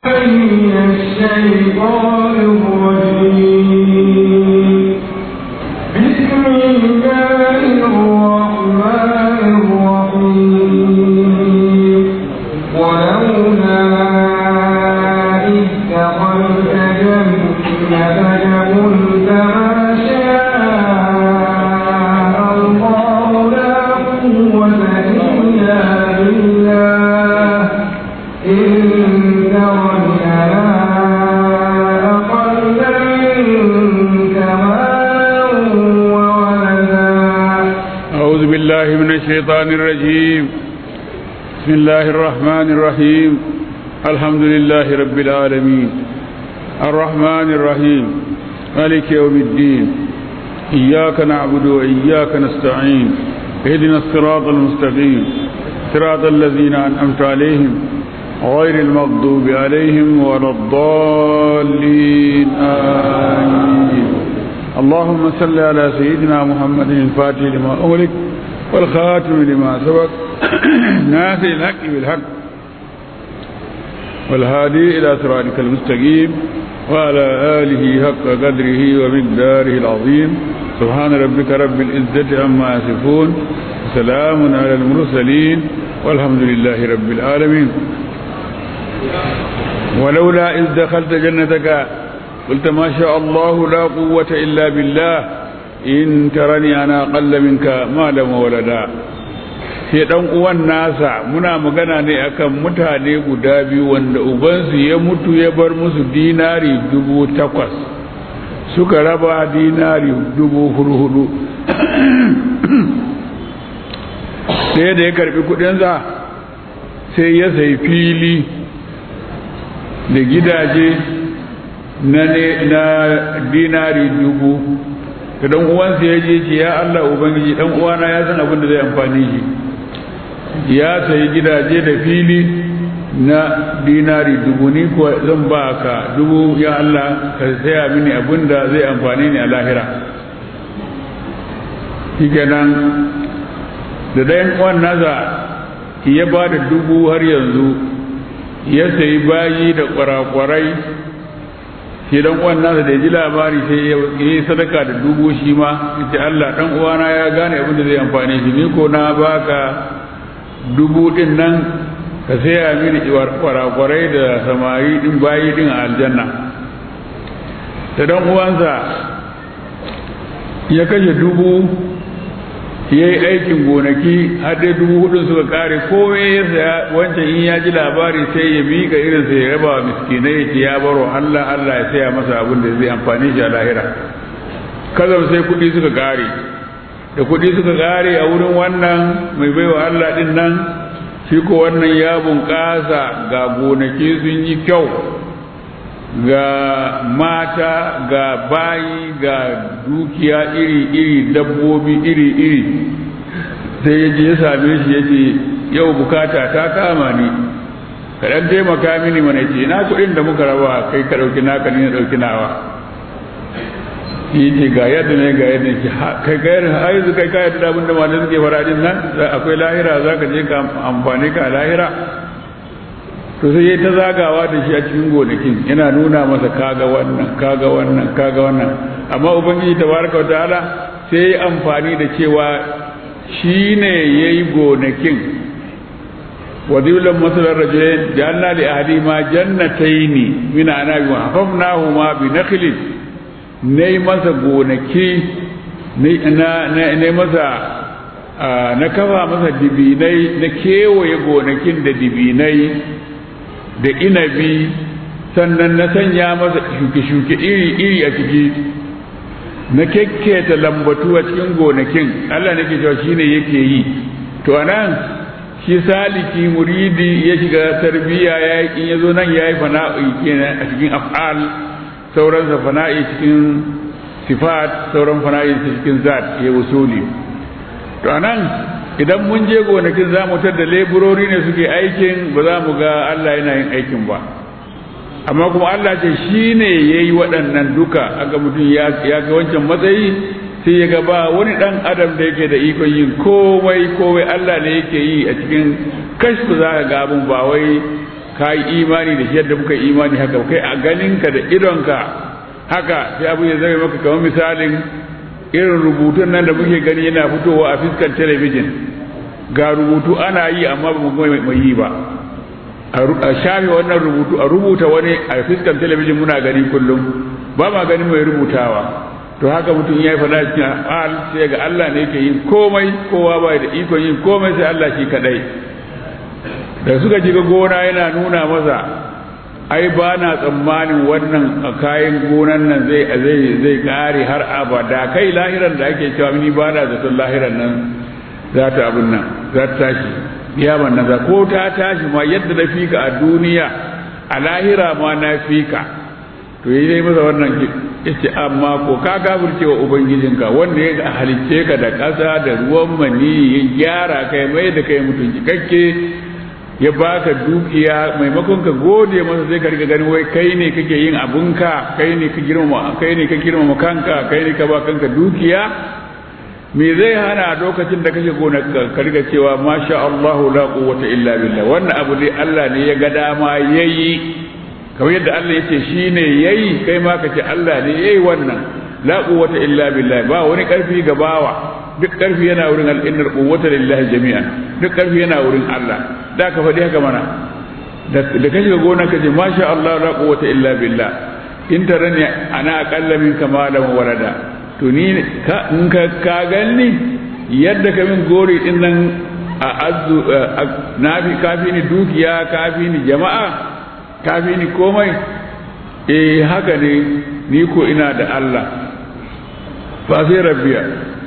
من الشيطان الرجيم بسم الله الرحمن الرحيم ولولا إذ دخلت جنتك قلت ما شاء الله لا قوة إلا بالله إن ترني أنا أقل منك مالا وولدا أعوذ بالله من الشيطان الرجيم بسم الله الرحمن الرحيم الحمد لله رب العالمين الرحمن الرحيم مالك يوم الدين إياك نعبد وإياك نستعين اهدنا الصراط المستقيم صراط الذين أنعمت عليهم غير المغضوب عليهم ولا الضالين آمين اللهم صل على سيدنا محمد الفاتح لما أغلق والخاتم لما سبق ناصر الحق بالحق والهادي إلى صراطك المستقيم وعلى آله حق قدره ومقداره العظيم سبحان ربك رب العزة عما يصفون سلام على المرسلين والحمد لله رب العالمين ولولا إذ دخلت جنتك قلت ما شاء الله لا قوة إلا بالله إن ترني أنا أقل منك مالا وولدا sai dan uwan nasa muna magana ne akan mutane guda biyu wanda ubansu ya mutu ya bar musu dinari dubu takwas suka raba dinari dubu hurhudu sai da ya karbi kudinsa sai ya sai fili da gidaje na na dinari dubu da dan uwansa ya je ce ya Allah ubangiji dan uwana ya san abin da zai amfani shi ya sayi gidaje da fili na dinari dubu ni ko zan ba ka dubu ya Allah ka saya mini abin da zai amfani ni a lahira shi kenan da dayan uwan nasa ya ba da dubu har yanzu ya sayi bayi da kwarakwarai shi dan uwan nasa da ya ji labari sai ya yi sadaka da dubu shi ma ce Allah dan uwana ya gane abin da zai amfani shi ni ko na baka dubu din nan ka saya mini kwarakwarai da samari din bayi din a aljanna da dan uwansa ya kashe dubu ya yi aikin gonaki har dai dubu hudun suka kare komai ya saya wancan in ya ji labari sai ya miƙa irin sai ya raba wa miskinai ya ce ya baro Allah Allah ya saya masa abin da zai amfani shi a lahira kazan sai kuɗi suka kare da kuɗi suka kare a wurin wannan mai baiwa Allah din nan shi ko wannan ya bunƙasa ga gonaki sun yi kyau ga mata ga bayi ga dukiya iri-iri dabbobi iri-iri sai ya je ya same shi ya ce yau bukata ta kama ni kaɗan taimaka mini mana ce na kuɗin da muka raba kai ka ɗauki naka ni na ɗauki nawa shi ce ga yadda ne ga yadda ce kai ga yadda har yanzu kai ka yadda da abin da malam suke fara din nan akwai lahira za ka je ka amfani ka lahira to sai yayi ta zagawa da shi a cikin gonakin yana nuna masa kaga wannan kaga wannan kaga wannan amma ubangiji tabaraka wa ta'ala sai yayi amfani da cewa shine yayi gonakin wadilan masalar rajulain janna li ahadima jannataini min anabi wa hafafnahuma bi nakhlin ne masa gonaki ne masa na kafa masa dibinai na kewaye gonakin da dibinai da inabi sannan na sanya masa shuke-shuke iri-iri a ciki na kekketa lambatu a cikin gonakin Allah nake cewa shine yake yi to anan shi saliki muridi ya shiga tarbiya ya in yazo nan yayi fana'i kenan a cikin af'al sauransa fana'i cikin sifat sauran fana'i cikin zat ya usuli to anan idan mun je gonakin za mu da leburori ne suke aikin ba za mu ga Allah yana yin aikin ba amma kuma Allah ce shi ne ya yi waɗannan duka aga mutum ya ga wancan matsayi sai ya ga ba wani ɗan adam da yake da ikon yin komai komai Allah ne yake yi a cikin kashfu za ka ga abin ba wai ka yi imani da shi yadda muka yi imani haka kai a ganinka da idonka haka sai abu ya zama maka kamar misalin irin rubutun nan da muke gani yana fitowa a fiskar talabijin ga rubutu ana yi amma ba mu mai yi ba a shafe wannan rubutu a rubuta wani a fiskar talabijin muna gani kullum ba ma ganin mai rubutawa to haka mutum ya yi fada cikin al sai ga Allah ne yake yin komai kowa ba da ikon yin komai sai Allah shi kadai da suka shiga gona yana nuna masa ai ba na tsammanin wannan kayan gonan nan zai zai zai kare har abada kai lahiran da ake cewa ni ba na zaton lahiran nan za ta abin nan za ta tashi biyaman nan za ko ta tashi ma yadda na fika a duniya a lahira ma na fika to yi dai masa wannan yace amma ko ka gafurce wa ubangijinka wanda ya halicce ka da ƙasa da ruwan mani ya gyara kai mai da kai mutum cikakke ya baka dukiya maimakon ka gode masa sai ka riga gani wai kai ne kake yin abunka kai ne ka girmama kai ne ka girmama kanka kai ne ka ba kanka dukiya me zai hana lokacin da kake gona ka riga cewa masha Allah la quwwata illa billah wannan abu dai Allah ne ya ga dama yayi kamar yadda Allah yace shine yayi kai ma kace Allah ne yayi wannan la quwwata illa billah ba wani karfi ga bawa duk karfi yana wurin al'innar quwwata lillahi jami'an duk karfi yana wurin Allah da ka faɗi haka mana da ka shiga gona ka ce masha Allah la quwwata illa billah in tarani ana aqalla min kamalan warada to ni ka in ka ka ganni yadda ka min gori din nan a azu nafi kafi ni dukiya kafi ni jama'a kafi ni komai eh haka ne ni ko ina da Allah fa sai rabbiya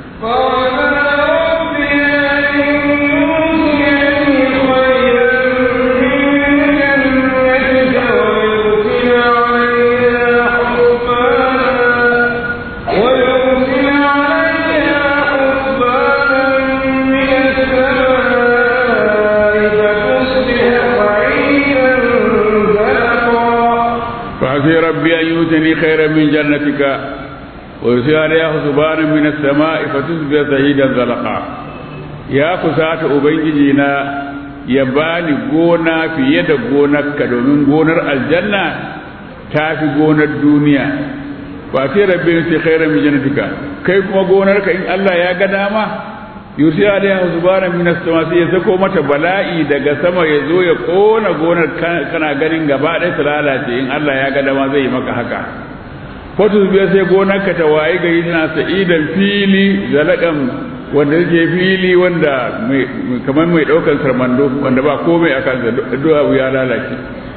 فعسي ربي أن يؤتني خيرا من جنتك ويرسل عليها حسبانا من السماء فتصبح سعيدا زلقا يا كسات أبنجينا ya bani gona fiye da gonarka domin gonar aljanna ta fi gonar duniya ba sai rabbi sai khairan min jannatika kai kuma gonarka in Allah ya ga dama yusi alaiha subhanahu min as-sama sai ya sako mata bala'i daga sama ya zo ya kona gonar kana ganin gaba ɗaya ta lalace in Allah ya ga dama zai yi maka haka wato biya sai gonarka ta waye gari tana sa'idan fili zalakan wanda yake fili wanda kamar mai ɗaukar sarmando wanda ba komai a kansa duwa ya lalace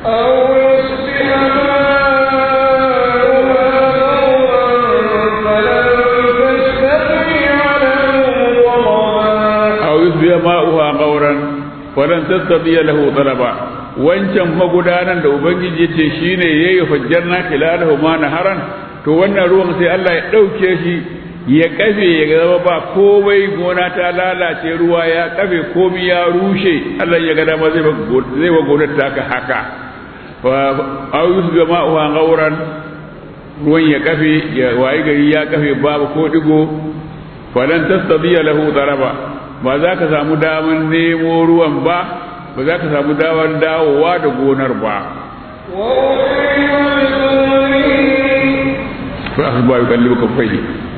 aw yusbiya ma'uha qawran falan tastati'a lahu talaba wancan magudanan da ubangiji yace shine yayi fajjarna khilalahu ma naharan to wannan ruwan sai Allah ya dauke shi ya kafe ya zama ba komai gona ta lalace ruwa ya kafe komai ya rushe Allah ya ga dama zai zai wa gonar taka haka fa aw yusbiya ma'uha qawran ruwan ya kafe ya wayi gari ya kafe babu ko digo falan tastati'a lahu talaba ba za ka samu daman nemo ruwan ba ba za ka samu daman dawowa da gonar ba fa asba yukallibu kaffai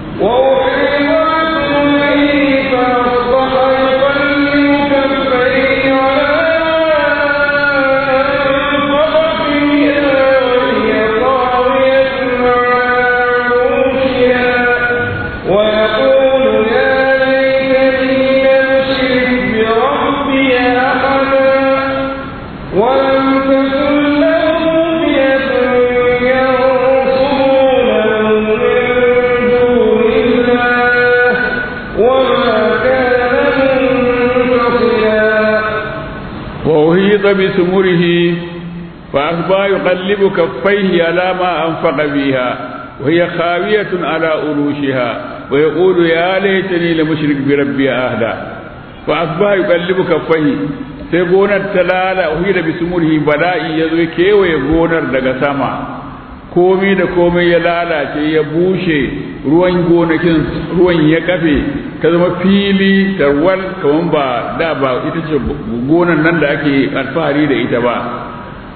وأحيط بثمره فأصبح يقلب كفيه على ما أنفق فيها وهي خاوية على أروشها ويقول يا ليتني لمشرك بربي أهدى فأصبح يقلب كفيه sai gonar ta lala uhida bi sumurhi bala'i ya zo kewaye gonar daga sama komai da komai ya lalace ya bushe ruwan gonakin ruwan ya kafe ta zama fili tarwal kaman ba da ba ita ce gonan nan da ake alfahari da ita ba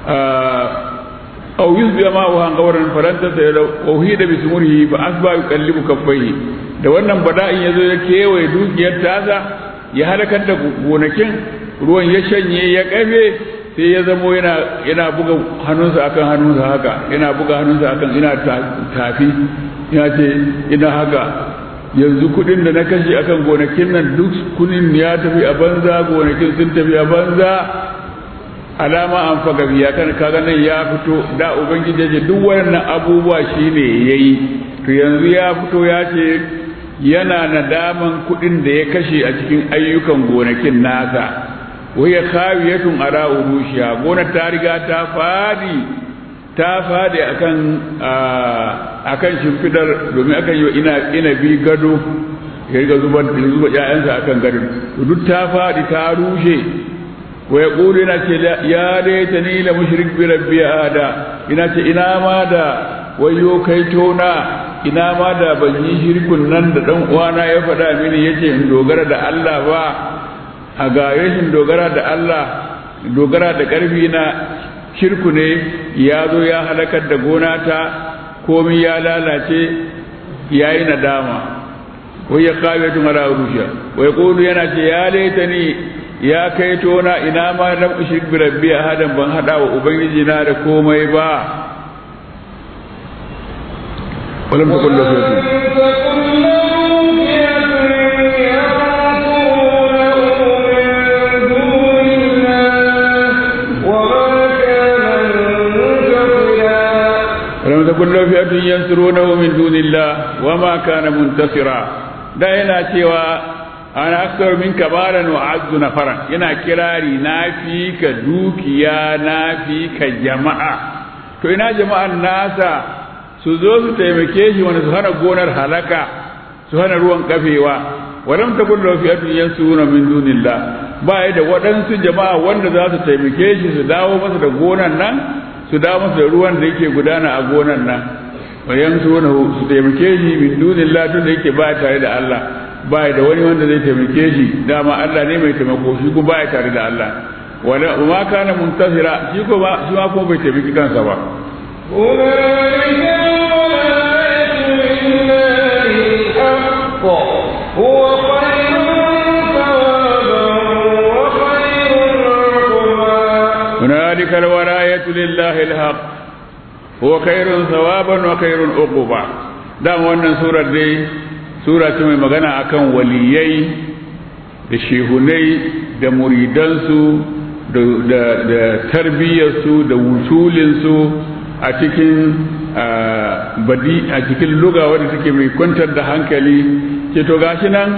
أو يصبح ماؤها غورا فلن تسأل وهيد بسمره فأصبح يقلب كفيه da wannan bala'in ya zo ya kewaye dukiyar tasa ya halakar da gonakin ruwan ya shanye ya kafe sai ya zamo yana yana buga hannunsa akan hannunsa haka yana buga hannunsa akan ina tafi ya ce ina haka yanzu kudin da na kashe akan gonakin nan duk kudin ya tafi a banza gonakin sun tafi a banza alama an faga biya kan kaga nan ya fito da ubangiji ya ce duk wannan abubuwa shine yayi to yanzu ya fito ya ce yana nadaman kudin da ya kashe a cikin ayyukan gonakin nasa waya khawiyatun ala urushiya gonar ta riga ta fadi ta fadi akan akan shimfidar domin akan yi ina ina bi gado ya riga zuba zuba ƴaƴansa akan gado duk ta fadi ta rushe wa yaqulu ina ce ya laitani la mushrik bi rabbi ada ina ce ina ma da wayo kai tona ina ma da ban yi shirkun nan da dan uwana ya faɗa mini yace in dogara da Allah ba a ga rashin dogara da Allah dogara da ƙarfi na shirku ne ya zo ya halakar da gona ta komi ya lalace ya yi nadama wai ya kawo tun ala rusha wai kulu yana ce ya laita ni ya kai tona ina ma lam ushrik bi rabbi ahadan ban hada wa ubangiji na da komai ba ولم تكن له ولم تكن له فئة ينصرونه من دون الله وما كان منتصرا da yana cewa ana akthar min kabaran wa azzu nafaran yana kirari na fi ka dukiya na fi ka jama'a to ina jama'an nasa su zo su taimake shi wani su hana gonar halaka su hana ruwan kafewa walam takun lahu fi'atun yansuruna min dunillah ba ya da waɗansu jama'a wanda za su taimake shi su dawo masa da gonan nan su dawo masa da ruwan da yake gudana a gonan nan wa yansuruna su taimake shi min dunillah tun da yake ba tare da Allah ba da wani wanda zai taimake shi dama Allah ne mai taimako shi kuma ba tare da Allah wala ma kana muntasira shi ko ba shi ma ko bai taimaki kansa ba هنالك الولاية لله الحق هو خير ثوابا وخير عقبا هنالك الولاية لله الحق هو خير ثوابا wa khairun uquba dan wannan surar dai sura ce mai magana akan waliyai da shehunai da muridansu da da, da tarbiyyarsu da wusulinsu a cikin badi a cikin luga wadda take mai kwantar da hankali ce to gashi nan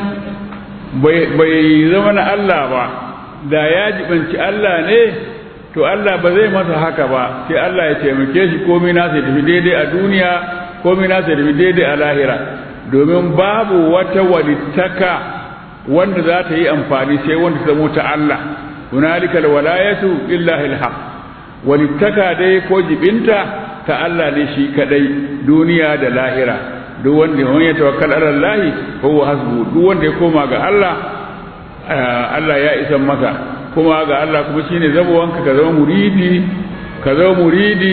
bai zama na Allah ba da ya jibanci Allah ne to Allah ba zai masa haka ba sai Allah ya taimake shi komai na sai tafi daidai a duniya komai na sai tafi daidai a lahira domin babu wata walittaka wanda za ta yi amfani sai wanda ta zamo ta Allah hunalikal walayatu lillahi alhaq walittaka dai ko jibinta ta Allah ne shi kadai duniya da lahira duk wanda ya tawakkal ala Allah huwa hasbu duk wanda ya koma ga Allah Allah ya isan masa kuma ga Allah kuma shine zabuwanka ka zama muridi ka zama muridi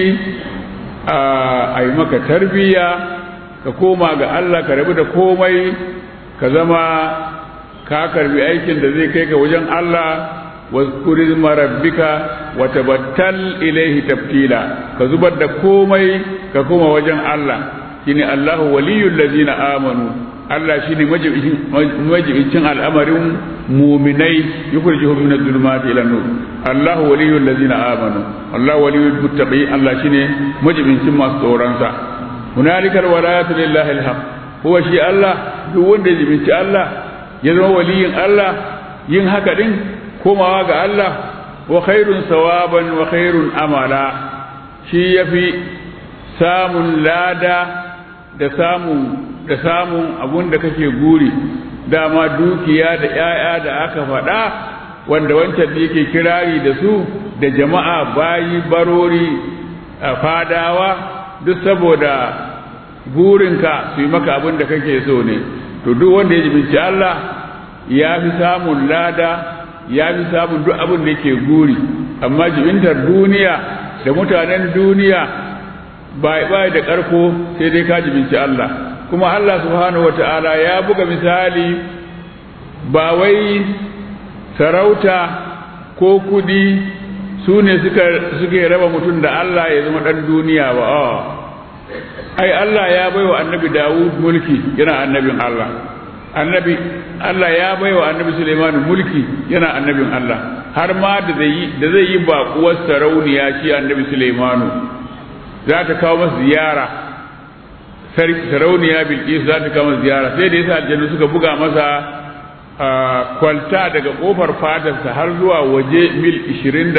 a yi maka tarbiyya ka koma ga Allah ka rabu da komai ka zama ka karbi aikin da zai kai ka wajen Allah واذكر اسم ربك وتبتل إليه تبتيلا كزبر da komai ka koma wajen Allah shine Allahu waliyul ladina amanu Allah shine majibincin al'amarin muminai yukhrijuhum min adh-dhulumati ila nur Allahu waliyul ladina amanu Allahu waliyul muttaqin Allah shine majibincin masu tsoron sa hunalika alwalayatu lillahi alhaq huwa shi Allah duk wanda ya jibinci Allah ya zama waliyin Allah yin haka din komawa ga Allah wa khairun sawaban wa khairun amala shi yafi samun lada da samun da samun abun da kake guri dama dukiya da ‘ya'ya da aka faɗa wanda wancan da yake kirari da su da jama'a bayi barori a fadawa duk saboda burinka su yi maka abin da kake so ne to duk wanda ya jibinci Allah ya fi samun lada ya fi samun duk abin da yake guri amma jibintar duniya da mutanen duniya ba da ƙarko sai dai ka jibinci Allah kuma Allah subhanahu wata'ala ya buga misali ba wai sarauta ko kudi su ne suke raba mutum da Allah ya zama ɗan duniya ba ai Allah ya baiwa annabi Dawud mulki yana annabin Allah annabi Allah ya baiwa annabi Sulaiman mulki yana annabin Allah har ma da zai yi da zai yi baƙuwar sarauniya shi annabi Sulaiman za ta kawo masa ziyara sarauniya Bilqis za ta kawo masa ziyara sai da yasa aljannu suka buga masa kwalta daga kofar fadarsa har zuwa waje mil 21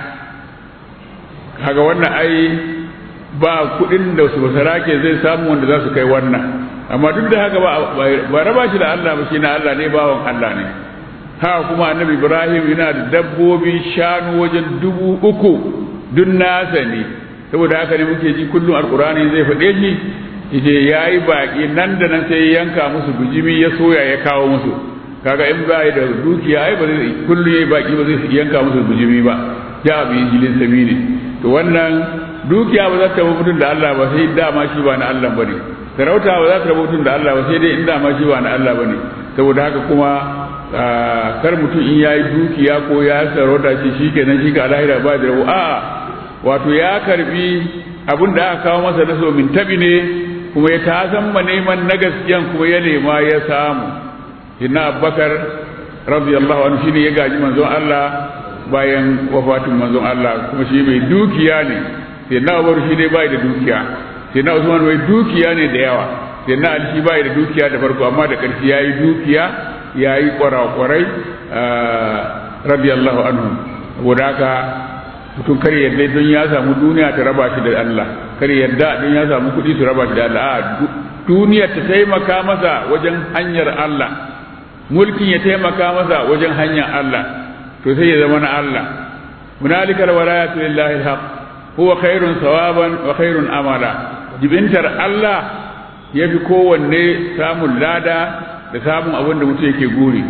kaga wannan ai ba kudin da su basarake zai samu wanda za su kai wannan amma duk da haka ba raba shi da Allah ba shi na Allah ne bawan Allah ne haka kuma annabi Ibrahim yana da dabbobi shanu wajen dubu uku duk nasa ne saboda haka ne muke ji kullum alkurani zai faɗe shi yace yayi baki nan da nan sai yanka musu bijimi ya soya ya kawo musu kaga in ba da dukiya ai ba zai kullum yayi baki ba zai yanka musu bijimi ba ja bi jilin sabili to wannan dukiya ba za ta rabu mutum da Allah ba sai dama shi ba na Allah bane sarauta ba za ta rabu mutum da Allah ba sai dai in dama shi ba na Allah bane saboda haka kuma kar mutum in yayi dukiya ko ya sarauta shi shikenan shi ga lahira ba da rabu a'a wato ya karbi abin da aka kawo masa na so min tabi ne kuma ya ta san ma neman na gaskiyan kuma ya nema ya samu inna abubakar radiyallahu anhu shine ya gaji manzon Allah bayan wafatin manzon Allah kuma shi mai dukiya ne sai na Umar shi ne bai da dukiya sai na Usman mai dukiya ne da yawa sai na Ali shi bai da dukiya da farko amma da ƙarshe yayi dukiya yayi kwarakwarai radiyallahu anhu saboda haka mutum kar yadda don ya samu duniya ta raba shi da Allah kar yadda don ya samu kuɗi su raba shi da Allah a duniya ta taimaka masa wajen hanyar Allah mulkin ya taimaka masa wajen hanyar Allah to sai ya zama na Allah hunalika alwalayatu lillahi alhaq huwa khairun sawaban wa khairun amala jibintar Allah yafi kowanne samun lada da samun abin da mutum yake guri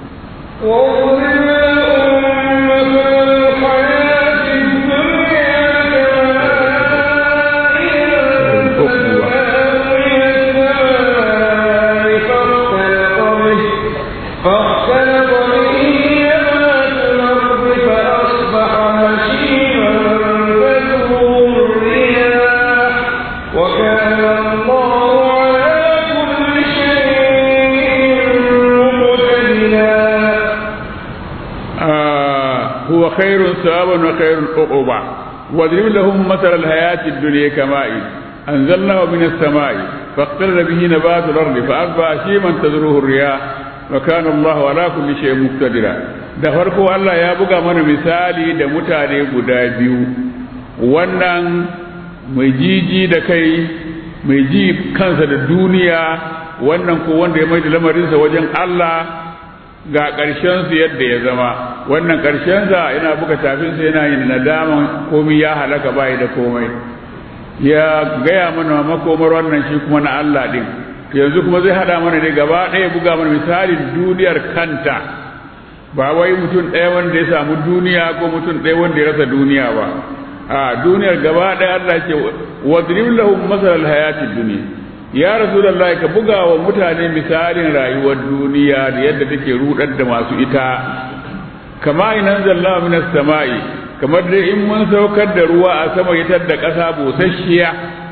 هو خير ثوابا وخير عقوبا واضرب لهم مثل الحياة الدنيا كماء أنزلناه من السماء فاختل به نبات الأرض فأصبح شيما تذروه الرياح وكان الله على كل شيء مقتدرا da farko Allah ya buga mana misali da mutane guda biyu wannan mai jiji da kai mai ji kansa da duniya wannan ko wanda ya mai da lamarinsa wajen Allah ga ƙarshensu yadda ya zama wannan ƙarshensa yana buga tafinsa yana yin nadaman komai ya halaka bayi da komai ya gaya mana makomar wannan shi kuma na Allah ɗin yanzu kuma zai haɗa mana ne gaba ɗaya buga mana misalin duniyar kanta ba wai mutum ɗaya wanda ya samu duniya ko mutum ɗaya wanda ya rasa duniya ba a duniyar gaba ɗaya Allah ce wadrib lahum masal hayatid dunya ya rasulullahi ka buga wa mutane misalin rayuwar duniya da yadda take rudar da masu ita kama inan zalla minas sama'i kamar dai in mun saukar da ruwa a sama yitar da ƙasa busasshiya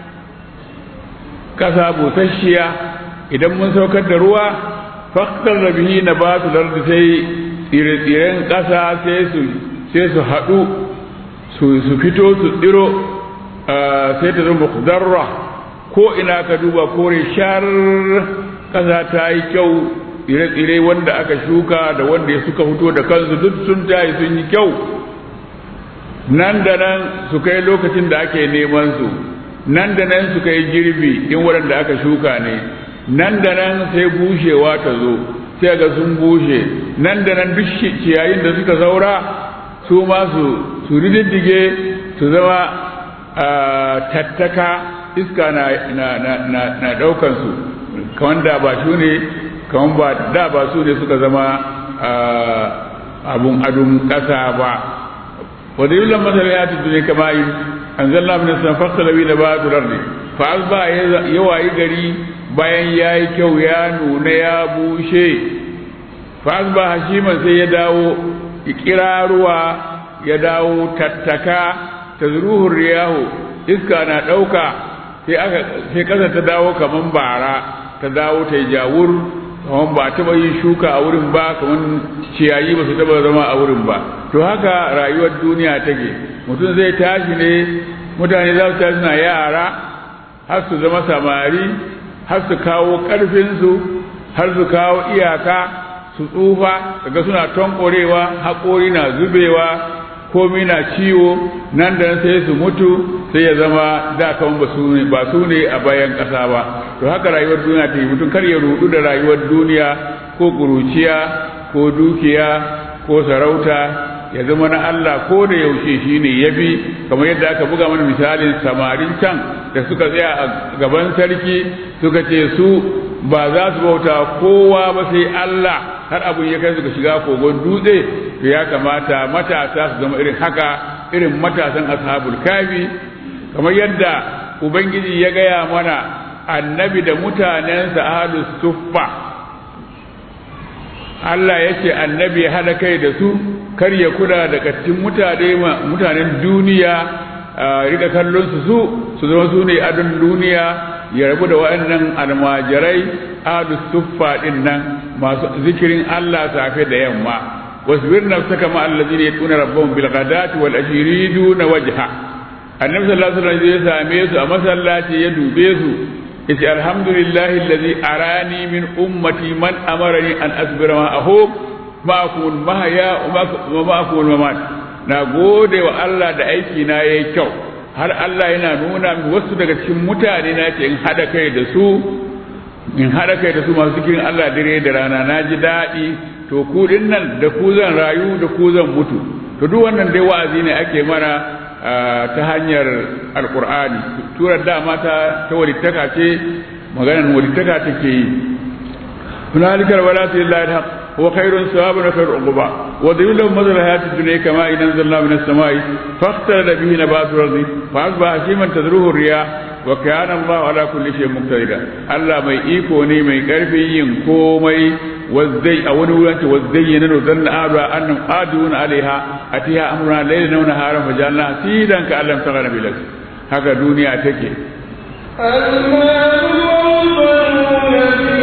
ƙasa busasshiya idan mun saukar da ruwa faktar da bihi na ba su lardi sai tsire-tsiren ƙasa sai su sai su haɗu su fito su tsiro sai ta zama zarra ko ina ka duba kore shar ƙasa ta yi kyau tsire-tsire wanda aka shuka da wanda ya suka fito da kansu duk sun tayi sun yi kyau nan da nan su kai lokacin da ake neman su nan da nan su kai girbi in waɗanda aka shuka ne nan da nan sai bushewa ta zo sai ga sun bushe nan da nan duk ciyayin da suka saura su ma su su rididdige su zama tattaka iska na na na na, na daukan su kaman da ba su ne kaman ba da ba su ne suka zama abun adun kasa ba wa dalilan masal ya ta duniya kama yi anzalna min as-sama fasala bi nabatu ardi fa asba yawayi gari bayan yayi kyau ya nuna ya bushe fa asba hashiman sai ya dawo ikiraruwa ya dawo tattaka tazruhu riyahu iska na dauka sai aka sai kasa ta dawo kaman bara ta dawo ta jawur kaman ba taba yin shuka a wurin ba kaman ciyayi ba su taba zama a wurin ba to haka rayuwar duniya take mutum zai tashi ne mutane za su tashi na yara har su zama samari har su kawo ƙarfinsu har su kawo iyaka su tsufa daga suna tonkorewa haƙori na zubewa komi na ciwo nan da sai su mutu sai ya zama da kan ba su ne ba su ne a bayan ƙasa ba to haka rayuwar duniya ta yi mutum kar ya rudu da rayuwar duniya ko ƙuruciya ko dukiya ko sarauta ya zama na Allah ko da yaushe shi ne ya bi kamar yadda aka buga mana misalin samarin can da suka tsaya a gaban sarki suka ce su ba za su bauta kowa ba sai Allah har abin ya kai suka shiga kogon dutse to ya kamata matasa su zama irin haka irin matasan ashabul kafi kamar yadda ubangiji ya gaya mana annabi da mutanensa ahlus suffa Allah ya ce annabi ya hada kai da su kar ya kula da kattin mutane mutanen duniya rika kallon su su su zama su ne adon duniya ya rabu da waɗannan almajirai adu suffa din nan masu zikirin Allah safe da yamma wasbir nafsaka ma allazina yatuna rabbahum bil ghadati wal ashiridu na wajha annabi sallallahu alaihi wasallam ya same su a masallaci ya dube su yace alhamdulillahi allazi arani min ummati man amarani an asbira ma ahum ma'akum mahaya wa ma'akum mamat na gode wa Allah da aiki na yayi kyau har Allah yana nuna min wasu daga cikin mutane na ce in hada kai da su in hada kai da su masu zikirin Allah dare da rana na ji daɗi to ku nan da ku zan rayu da ku zan mutu to duk wannan dai wa'azi ne ake mana ta hanyar alkur'ani turar dama ta ta walittaka ce maganar walittaka take yi hunalikal walatu lillahi alhaq هو خير ثوابا وخير عقبا وذل لهم مثل الحياة الدنيا كما إن أنزلنا من السماء فاختلط به نبات الأرض فأصبح هشيما تذروه الرياح وكان الله على كل شيء مقتدرا الله mai iko ne mai karfin yin komai wazzai a wani wurin ta wazzayyana no dan adu annam adun alaiha atiha amruna laylan wa naharan fajalna sidan ka allam tagana bilak haka duniya take المال والبنون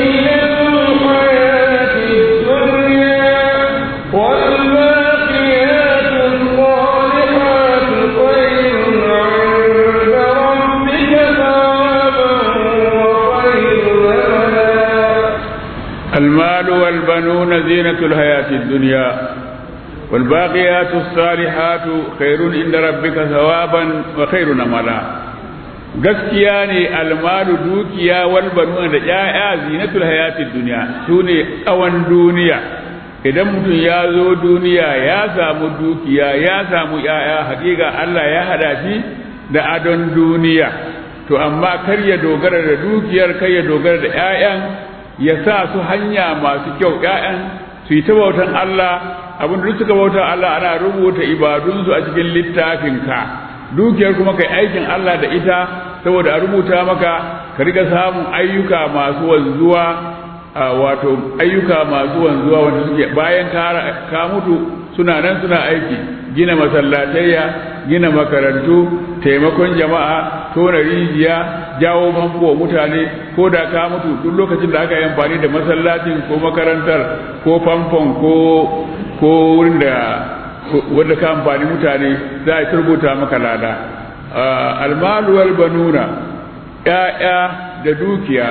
المال والبنون زينة الحياة الدنيا والباقيات الصالحات خير عند ربك ثوابا وخير نملا gaskiya ne almalu dukiya wal banuna da ƴaƴa zinatul hayatid dunya sune tsawon duniya idan mutum ya zo duniya ya samu dukiya ya samu ƴaƴa hakika Allah ya hada shi da adon duniya to amma kar ya dogara da dukiyar kar ya dogara da ƴaƴan ya sa su hanya masu kyau ƴaƴan su yi ta bautan Allah abin da suka bauta Allah ana rubuta ibadunsu a cikin littafinka dukiyar kuma kai aikin Allah da ita saboda a rubuta maka ka riga samun ayyuka masu wanzuwa wato ayyuka masu wanzuwa wanda suke bayan ka mutu suna nan suna aiki gina masallatayya gina makarantu taimakon jama'a tona rijiya jawo famfo mutane ko da ka mutu duk lokacin da aka yi amfani da masallacin ko makarantar ko famfon ko ko wurin da wanda ka amfani mutane za a turbuta maka lada almalu wal banuna ya'ya da dukiya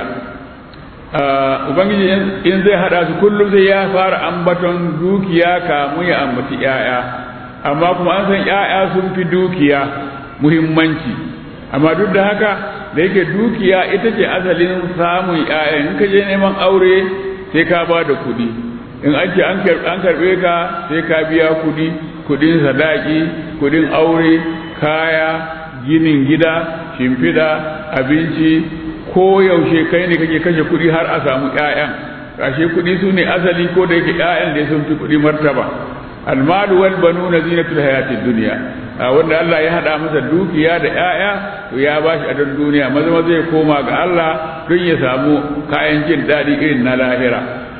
ubangiji in zai hada su kullum sai ya fara ambaton dukiya kamun ya ambaci ya'ya amma kuma an san ya'ya sun fi dukiya muhimmanci amma duk da haka da yake dukiya ita ce asalin samun ya'ya in ka je neman aure sai ka ba da kuɗi in an ce an karɓe ka sai ka biya kuɗi kuɗin sadaki kuɗin aure kaya ginin gida shimfiɗa abinci ko yaushe kai ne kake kashe kuɗi har a samu ƴaƴan kashe kuɗi su ne asali ko da yake ƴaƴan da sun fi kuɗi martaba almalu wal banuna zinatul hayatid dunya wanda Allah ya hada masa dukiya da ƴaƴa to ya bashi a duniya maza maza ya koma ga Allah don ya samu kayan jin daɗi irin na lahira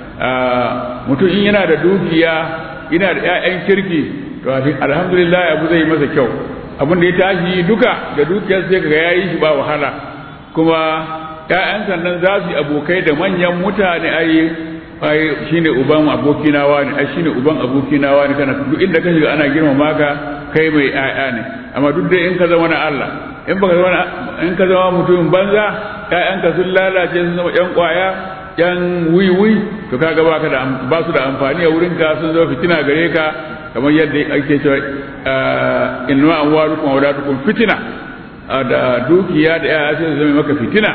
mutum in yana da dukiya yana da ƴaƴan kirki to alhamdulillah abu zai masa kyau abin da ya tashi duka da dukiyar sai kaga yayi shi ba wahala kuma ƴaƴan sannan za su yi abokai da manyan mutane ai ai shine uban abokina wani ai shine uban abokina wani kana duk inda ka shiga ana girmama ka kai mai ƴaƴa ne amma duk da in ka zama na Allah in baka zama in ka zama mutumin banza ƴaƴanka sun lalace sun zama ƴan ƙwaya ƴan wiwi to kaga baka da ba su da amfani a wurin ka sun zama fitina gare ka kamar yadda ake cewa inna amwalukum wa auladukum fitina da dukiya da ƴaƴa sai su zama maka fitina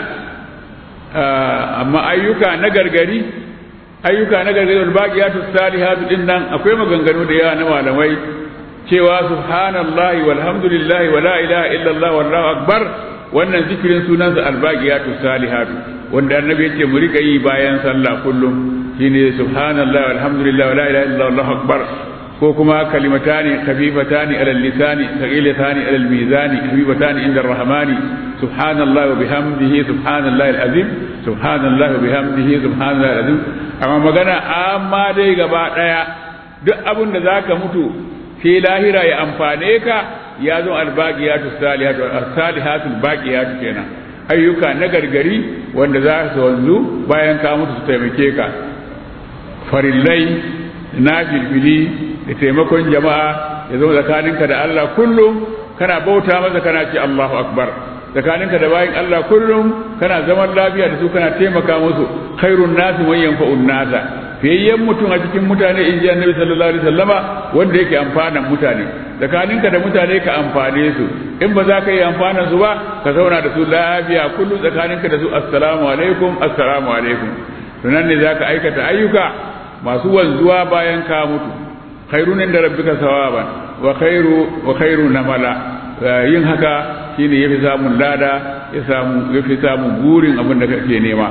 amma ayyuka na gargari ayyuka na gargari wal baqiyatu salihatu din nan akwai maganganu da yawa na malamai cewa subhanallahi walhamdulillahi wala ilaha illallah wallahu akbar wannan zikirin sunansa albaqiyatu salihatu wanda annabi yace mu rika yi bayan sallah kullum shine subhanallahi walhamdulillahi wala ilaha illallah wallahu akbar ko kuma kalimatani khafifatani ala lisani thaqilatani ala mizani habibatani inda arrahmani subhanallahi wa bihamdihi subhanallahi alazim subhanallahi wa bihamdihi subhanallahi alazim amma magana amma dai gaba daya duk abin da zaka mutu sai lahira ya amfane ka ya zo albaqiyatu salihatu as-salihatul baqiyatu kenan ayyuka na gargari wanda za su wanzu bayan ka mutu su taimake ka farillai na filfili da taimakon jama'a ya zama tsakaninka da Allah kullum kana bauta masa kana ce Allahu akbar tsakaninka da bayin Allah kullum kana zaman lafiya da su kana taimaka musu khairun nasi man yanfa'un nasa fiyayyen mutum a cikin mutane in ji annabi sallallahu alaihi wasallama wanda yake amfanan mutane tsakaninka da mutane ka amfane su in ba za ka yi amfanan su ba ka zauna da su lafiya kullum tsakaninka da su assalamu alaikum assalamu alaikum to nan ne za ka aikata ayyuka masu wanzuwa bayan ka mutu khairun inda rabbika sawaban wa khairu wa khairu namala yin haka shine yafi samun lada ya samu yafi samun burin abin da kake nema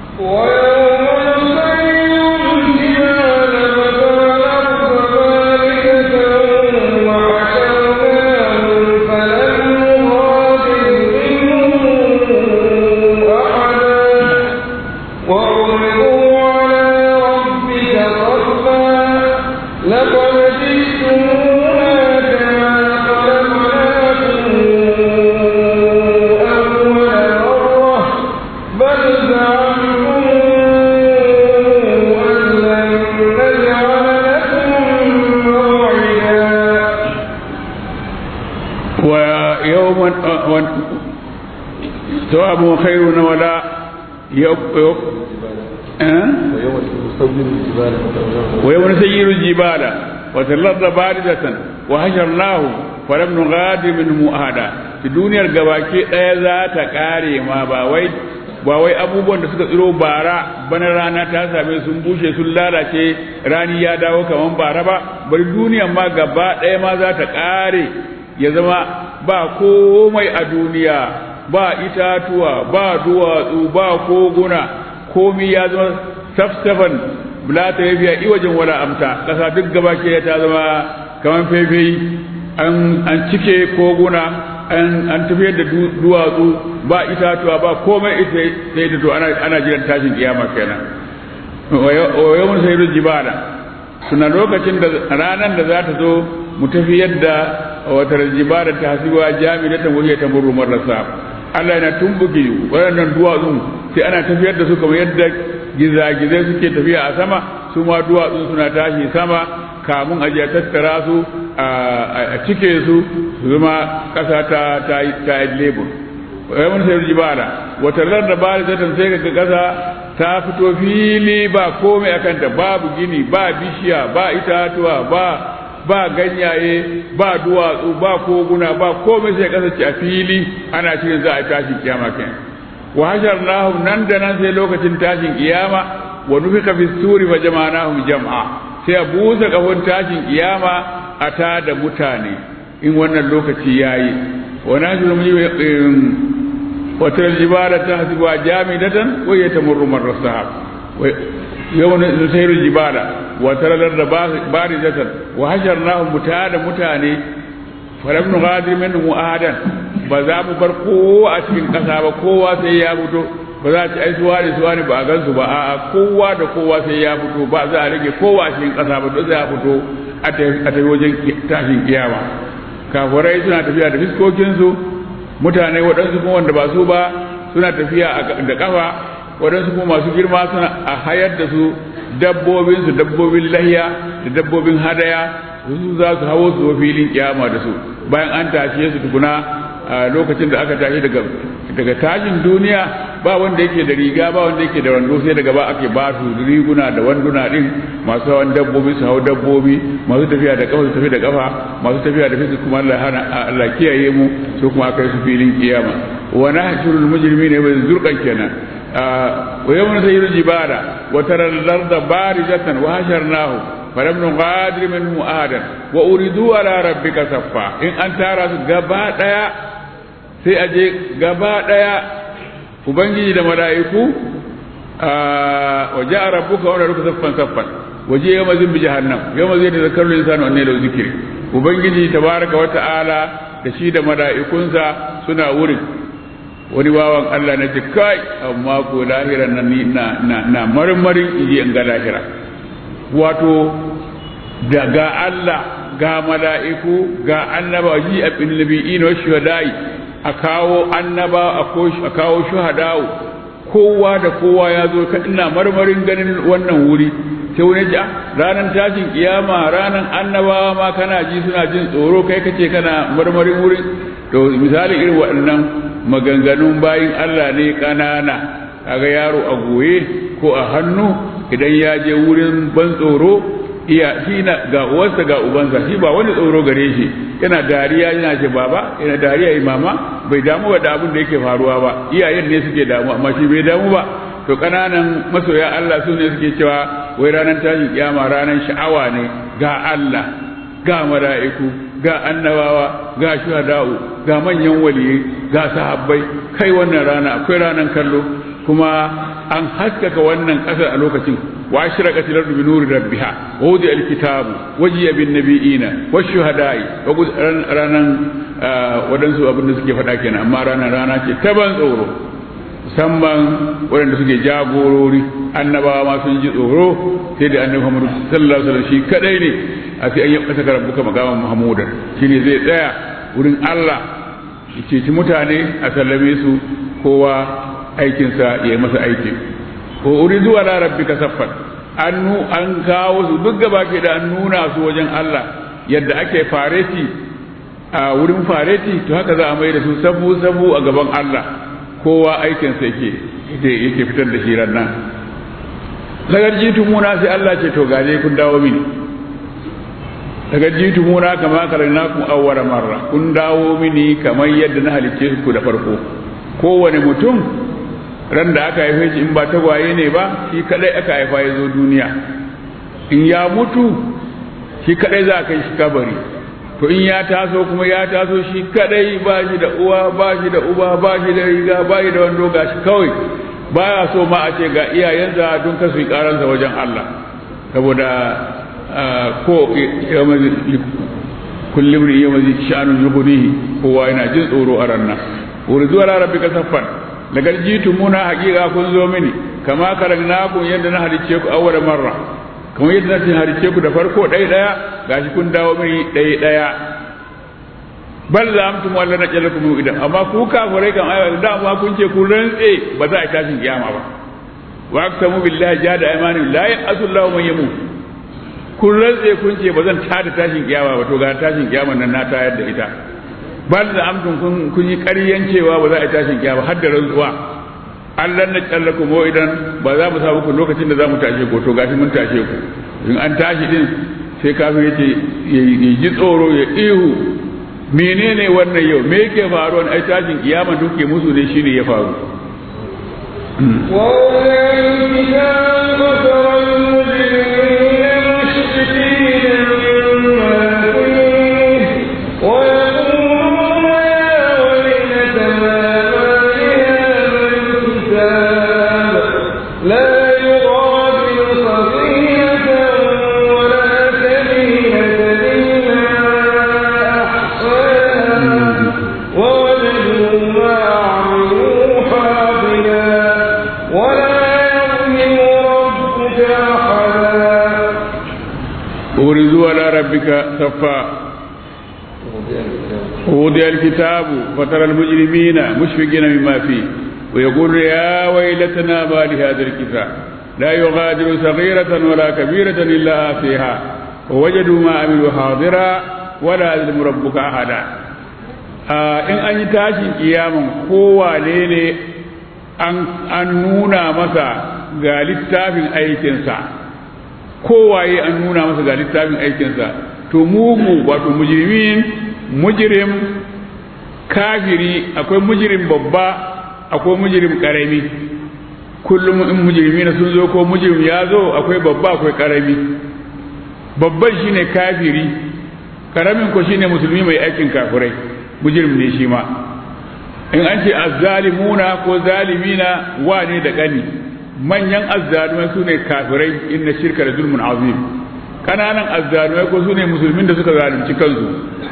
ثواب خير ولا يوم ويوم نسير الجبال وتلظ باردة وحشرناه فلم نغادر منه أحدا في دنيا gabaki ɗaya za ta ƙare ma ba wai ba wai abubuwan da suka tsiro bara bana rana ta same sun bushe sun lalace rani ya dawo kaman bara ba bari duniyan ma gaba ɗaya ma za ta ƙare ya zama ba komai a duniya ba itatuwa ba duwatsu ba koguna komi ya zama safsafan la ta yafiya iwajin wala amta kasa duk gaba ke ta zama kaman fefe an an cike koguna an an tafiyar da duwatsu ba itatuwa ba komai ita sai da to ana ana jiran tashin kiyama kenan wa yawmun sayyidul jibala suna lokacin da ranan da za ta zo mu tafiyar da wata jibala ta hasiwa jami'atan wa hiya tamurru marrasa Allah yana tumbuke waɗannan duwatsun sai ana tafiyar da su kamar yadda gizagizai suke tafiya a sama su ma duwatsun suna tashi sama kamun a je tattara su a cike su su zama ƙasa ta ta yi lebur wai mun sai jibala wata da bari ta sai ga ƙasa ta fito fili ba komai akan ta babu gini ba bishiya ba itatuwa ba ba ganyaye ba duwatsu ba koguna ba komai sai kasance a fili ana cikin za a tashin kiyama kenan wa hasharnahum nan da nan sai lokacin tashin kiyama wa nufika fi suri fa jama'nahum jam'a sai a busa kafin tashin kiyama a ta da mutane in wannan lokaci yayi wa nashuru wa taral jibala tahsibuha jamidatan wa yatamurru marra sahab yawma nusayru jibala wa taralar da barizatan wa hasharnahum mutada mutane falam nughadir minhum ahadan ba za mu bar kowa a cikin ƙasa ba kowa sai ya fito ba za a ci ai suwa ne suwa ne ba a gansu ba a'a kowa da kowa sai ya fito ba za a rage kowa a cikin ƙasa ba duk za a fito a tafi wajen tashin kiyama kafirai suna tafiya da fiskokinsu mutane waɗansu kuma wanda ba su ba suna tafiya da ƙafa waɗansu kuma masu girma suna a hayar da su dabbobinsu dabbobin lahiya da dabbobin hadaya su za su hawo su filin kiyama da su bayan an tashe su tukuna a lokacin da aka tashi daga daga tashin duniya ba wanda yake da riga ba wanda yake da wando sai daga ba ake ba su riguna da wanduna din masu hawan dabbobi su hau dabbobi masu tafiya da kafa su tafi da kafa masu tafiya da fisu kuma Allah hana Allah kiyaye mu su kuma aka yi su filin kiyama wa nahshurul mujrimina wa zurqan kenan wa yawma sayyidul jibala wa taral larda barizatan wa hasharnahu falam nughadir minhum ahadan wa uridu ala rabbika saffa in an tara su gaba daya sai a je gaba ɗaya ubangiji da mala'iku wa ja'a rabbuka wa rabbuka saffan saffan waje yawma zin bi jahannam yawma zai da zakarul insanu anne lahu zikri ubangiji tabaraka wa ta'ala da shi da mala'ikunsa suna wurin wani bawan Allah na ce kai amma ko lahiran nan ni na na, na marmarin inji in ga lahira wato daga Allah ga mala'iku ga annabawa a bin nabi'in wa shuhada'i a kawo annaba a kawo shuhada'u kowa da kowa ya zo ka ina marmarin ganin wannan wuri sai wani ji ranar tashin kiyama ranar annabawa ma kana ji suna jin tsoro kai kace kana marmarin wurin to misali irin waɗannan maganganun bayin Allah ne ƙanana kaga yaro a goye ko a hannu idan ya je wurin ban tsoro iya shi na ga uwarsa ga ubansa shi ba wani tsoro gare shi yana dariya yana ce baba yana dariya yi mama bai damu da abin da yake faruwa ba iyayen ne suke damu amma shi bai damu ba to kananan masoya Allah su ne suke cewa wai ranar tashin kiyama ranar sha'awa ne ga Allah ga mala'iku ga annabawa ga shuhada'u ga manyan waliyai ga sahabbai kai wannan rana akwai ranar kallo kuma an haskaka wannan ƙasar a lokacin wa ashraqat al-ardu bi nuri rabbiha wa wudi al-kitabu wajiya bin nabiyina wa shuhada'i wa ranan wadansu abin da suke faɗa kenan amma ranar rana ce ta ban tsoro musamman waɗanda suke jagorori annabawa ma sun ji tsoro sai da annabi Muhammad sallallahu alaihi wasallam shi kadai ne a sai an yi kasa rabbuka magaman Muhammadan shine zai tsaya wurin Allah ya ceci mutane a sallame su kowa aikinsa ya yi masa aiki ko uridu ala rabbika saffan an an kawo su duk gaba ke da an nuna su wajen Allah yadda ake fareti a wurin fareti to haka za a mai da su sabu sabu a gaban Allah kowa aikinsa yake yake fitar da shi nan daga jitu muna sai Allah ce to gaje kun dawo mini daga jitu muna kama karnakum awwala marra kun dawo mini kamar yadda na halicce ku da farko kowane mutum ran da aka haife shi in ba tagwaye ne ba shi kadai aka haifa ya zo duniya in ya mutu shi kadai za a kai shi kabari to in ya taso kuma ya taso shi kadai ba shi da uwa ba shi da uba ba shi da riga ba shi da wando ga shi kawai baya so ma a ce ga iyayensa don kasu yi karansa wajen Allah saboda ko kullum ne yau mazi sha'anun yuhunihi kowa yana jin tsoro a ranna wuri zuwa rabbika saffan daga jitu muna hakika kun zo mini kama karagnakum yadda na halicce ku awwala marra kamar yadda na halicce ku da farko ɗaya ɗaya gashi kun dawo mini ɗaya ɗaya bal za amtum walla na jalakum idan amma ku kafirai kan ayyuka da amma kun ce kun rantse ba za a tashin kiyama ba wa aqsamu billahi jada aymanin la ya'asullahu man yamut kun rantse kun ce ba zan tada tashin kiyama ba to ga tashin kiyama nan na tayar da ita bal da amtun kun kun yi ƙaryan cewa ba za a tashin kiyama har da rantsuwa Allah na tsallaku mu idan ba za mu sa muku lokacin da za mu tashe ku to gashi mun tashe ku in an tashi din sai kafin yace ya ji tsoro ya ihu menene wannan yau me yake faruwa ai tashin kiyama duke musu ne shine ya faru لا يغادر صغيرة ربك صفا ووضع الكتاب فترى المجرمين مشفقين مما فيه ويقول يا ويلتنا ما لهذا الكتاب لا يغادر صغيرة ولا كبيرة إلا آتيها ووجدوا ما عملوا حاضرا ولا يظلم ربك أحدا in an yi tashin kiyaman kowane ne an nuna masa ga littafin aikinsa kowaye an nuna masa ga littafin aikinsa to mugu wato mujrimin mujrim kafiri akwai mujrim babba akwai mujrim karami kullum in mujrimi sun zo ko mujrim ya zo akwai babba akwai karami babban shine kafiri karamin ko shine musulmi mai aikin kafirai mujrim ne shi ma in an ce azzalimuna ko zalimina wane da gani manyan azzalumai su ne kafirai inna shirka da zulmun azim kananan azzalumai ko su ne musulmin da suka zalunci kansu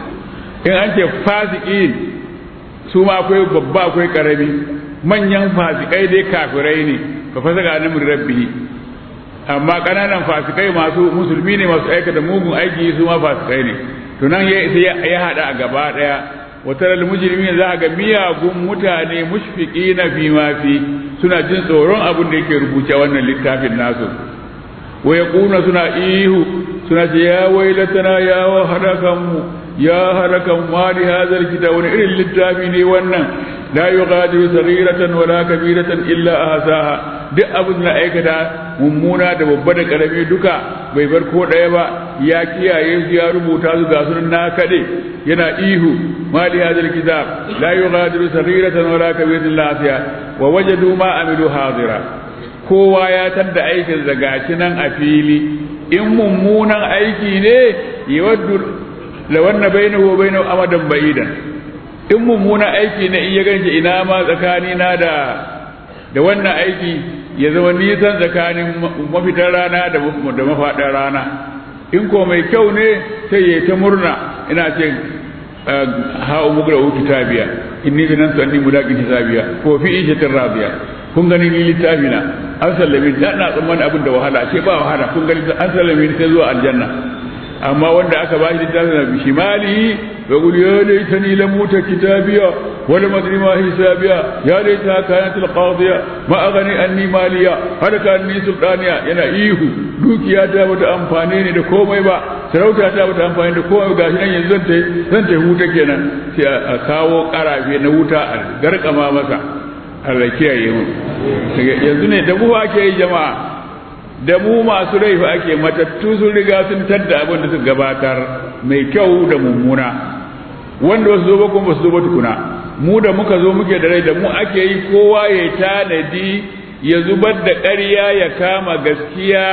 in an ce fasikin su ma akwai babba akwai karami manyan fasikai dai kafirai ne fa fasaka na rabbihi amma kananan fasikai masu musulmi ne masu aikata mugun aiki su ma fasikai ne to nan ya hada a gaba daya watar almujrimin za ga miyagun mutane mushfiqina fi ma fi suna jin tsoron abin da yake rubuce wannan littafin nasu wa yaquna suna ihu suna ce ya wailatana ya harakan mu ya harakan ma li hadha alkitab wani irin littafi ne wannan la yughadiru saghiratan wala kabiratan illa ahsaha duk abin da aikata mummuna da babba da karami duka bai bar ko ɗaya ba ya kiyaye su ya rubuta su ga sunan na kaɗe yana ihu ma li hadal kitab la yughadiru saghiratan wala kabiratan illa ahsaha wa wajadu ma amilu hadira kowa ya tadda aikin da gashi nan a fili in mummunan aiki ne yawaddu lawanna bainahu wa bainahu amadan ba'idan in mummuna aiki na iya ganshi ina ma tsakani na da da wannan aiki ya zama nisan tsakanin mafitar rana da da mafaɗar rana in ko mai kyau ne sai ya ta murna ina ce ha'u mugra uki tabiya inni bi nan sanni mudaqin hisabiya ko fi ishatin radiya kun gani ni littafi na an sallame da na tsammanin abin da wahala ce ba wahala kun gani an sallame sai zuwa aljanna amma wanda aka ba shi littafin na bishimali wa qul ya laitani lam uta kitabiya wa lam adri ma hisabiya ya laita kanat al qadiya ma aghni anni maliya halaka anni sultaniya yana ihu dukiya ta bata amfane ni da komai ba sarauta ta bata amfane da komai gashi nan yanzu zan tai zan tai huta kenan sai a kawo karafe na wuta a garkama masa Allah kiyaye mu yanzu ne da buwa ake yi jama'a da mu masu rai fa ake matattu sun riga sun tadda abin da suka gabatar mai kyau da mummuna wanda wasu zo ba kuma su zo ba tukuna mu da muka zo muke da rai da mu ake yi kowa ya tanadi ya zubar da ƙarya ya kama gaskiya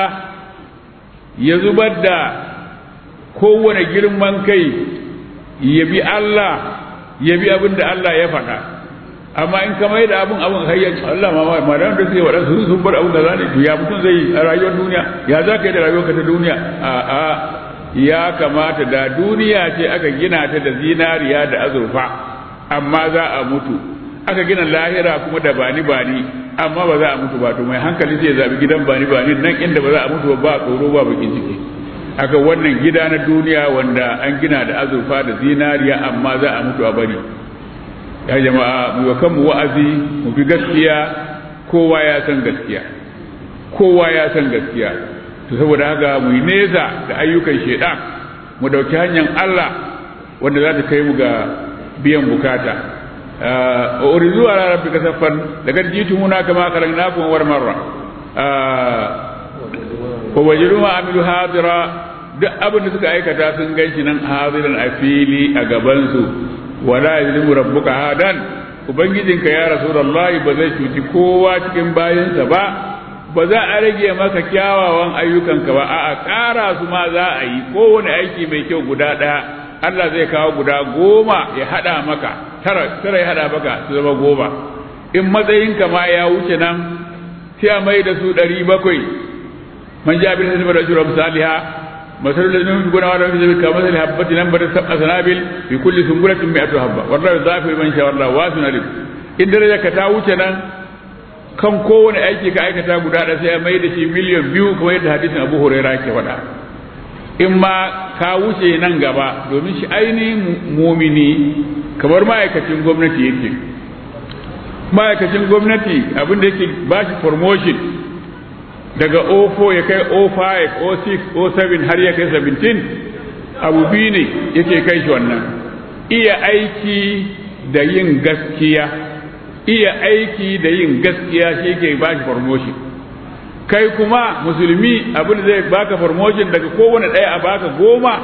ya zubar da kowane girman kai ya bi Allah ya bi abin da Allah ya faɗa amma in ka mai da abun abun hayya Allah ma ma da suke waɗansu sun sun bar abun da zane to ya mutum zai a rayuwar duniya ya za ka yi da rayuwarka ta duniya a a ya kamata da duniya ce aka gina ta da zinariya da azurfa amma za a mutu aka gina lahira kuma da bani bani amma ba za a mutu ba to mai hankali zai zabi gidan bani bani nan inda ba za a mutu ba tsoro ba bakin ciki aka wannan gida na duniya wanda an gina da azurfa da zinariya amma za a mutu a bari ya jama'a mu wa kanmu wa'azi mu bi gaskiya kowa ya san gaskiya kowa ya san gaskiya to saboda haka mu yi nesa da ayyukan shedan mu dauki hanyar Allah wanda za ta kai mu ga biyan bukata a urizu ala rabbika saffan daga jitumuna kama khalaqnakum war marra wa wajidu ma amilu hadira duk abin da suka aikata sun ganshi nan hadiran a fili a gaban su wala yuzlimu rabbuka hadan ubangijinka ya rasulullahi ba zai cuci kowa cikin bayansa ba ba za a rage maka kyawawan ayyukanka ba a'a ƙara su ma za a yi kowane aiki mai kyau guda ɗaya Allah zai kawo guda goma ya haɗa maka tara tara ya haɗa maka su zama goma in matsayinka ma ya wuce nan sai a mai da su ɗari bakwai man ja bin hasibar rajul misaliha masalul ladina yunfiquna wa la yunfiquna kamathali habatin anbatat sab'a sanabil fi kulli sunbulatin mi'atu habba wallahu yudhafiru liman yasha wallahu wasi'un alim in daraja ka ta wuce nan kan kowane aiki ka aikata guda da sai ya mai da shi miliyan biyu kamar yadda hadisin abu huraira ke faɗa in ma ka wuce nan gaba domin shi ainihin mumini kamar ma'aikacin gwamnati yake ma'aikacin gwamnati abinda yake ba shi promotion daga 04 ya kai 05 06 07 har ya kai 17 abu biyu ne yake kai shi wannan iya aiki da yin gaskiya iya aiki da yin gaskiya shi ke ba shi promotion kai kuma musulmi abin da zai baka promotion daga kowane ɗaya a baka goma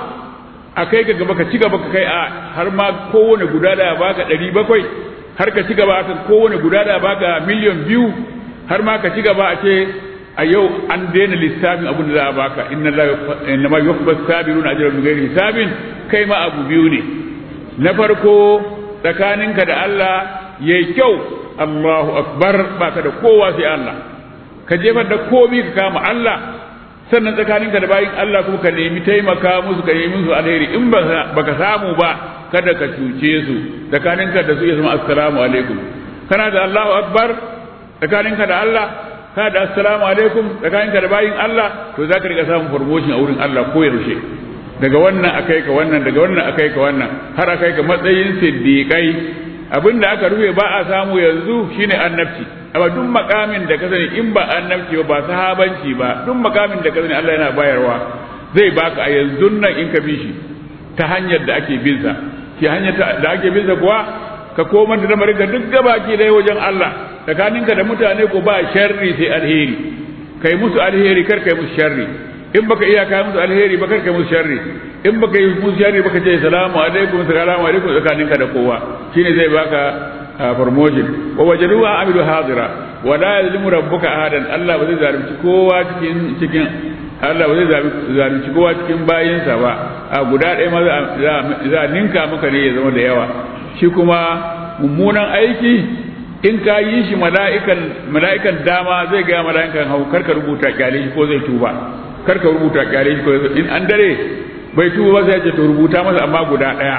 a kai ka gaba ka ci gaba ka kai a har ma kowane guda da baka ɗari bakwai har ka ci gaba a kowane guda da baka miliyan biyu har ma ka ci gaba a ce a yau an daina lissafin abin da za a baka inna ma yuhbas sabiruna ajran bi ghairi hisabin kai ma abu biyu ne na farko tsakaninka da Allah yayi kyau Allahu akbar baka da kowa sai Allah ka jefar da komi ka kama Allah sannan tsakaninka da bayin Allah kuma ka nemi taimaka musu ka nemi musu alheri in baka samu ba kada ka cuce su tsakaninka da su ya zama assalamu alaikum kana da Allahu akbar tsakaninka da Allah kana da assalamu alaikum tsakaninka da bayin Allah to zaka riga samun promotion a wurin Allah ko yaushe daga wannan akai ka wannan daga wannan akai ka wannan har akai ka matsayin siddiqai abinda aka rufe ba a samu yanzu shine annabci amma duk makamin da ka sani in ba annabci ba ba sahabanci ba duk makamin da ka sani Allah yana bayarwa zai baka a yanzu nan in ka bi shi ta hanyar da ake bin sa ki hanyar da ake bin sa kuwa ka koma da lamarin ka duk gabaki dai wajen Allah tsakaninka da mutane ko ba sharri sai alheri kai musu alheri kar kai musu sharri in baka iya kai musu alheri ba kar kai musu sharri in baka yi musu sharri baka ce salamu alaikum salamu alaikum tsakaninka da kowa shine zai baka promotion wa wajaduha amilu hadira wa la yazlimu rabbuka ahadan Allah ba zai zalunci kowa cikin cikin Allah ba zai zalunci kowa cikin bayinsa ba a guda ɗaya ma za a ninka maka ne ya zama da yawa shi kuma mummunan aiki in ka yi shi mala'ikan mala'ikan dama zai ga mala'ikan hau karka rubuta kyale shi ko zai tuba karka rubuta kyale shi ko in an dare bai tuba ba sai ya ce to rubuta masa amma guda ɗaya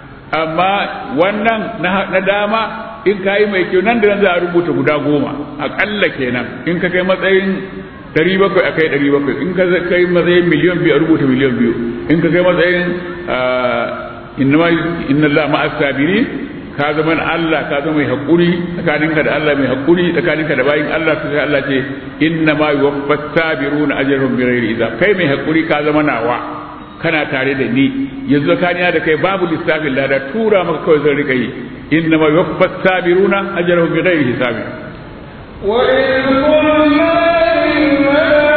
amma wannan na dama in ka yi mai kyau nan da nan za a rubuta guda goma aƙalla kenan in ka kai matsayin ɗari bakwai a kai ɗari bakwai in ka kai matsayin miliyan biyu a rubuta miliyan biyu in ka kai matsayin inna Allah ma'as sabiri ka zama Allah ka zama mai haƙuri tsakaninka da Allah mai haƙuri tsakaninka da bayin Allah to sai Allah ce inna ma yuwaffas sabiruna ajrahum bighairi hisab kai mai haƙuri ka zama nawa kana tare da ni yanzu tsakanina da kai babu lissafin lada tura maka kawai zan rika yi inna ma yuwaffas sabiruna ajrahum bighairi hisab wa in kunna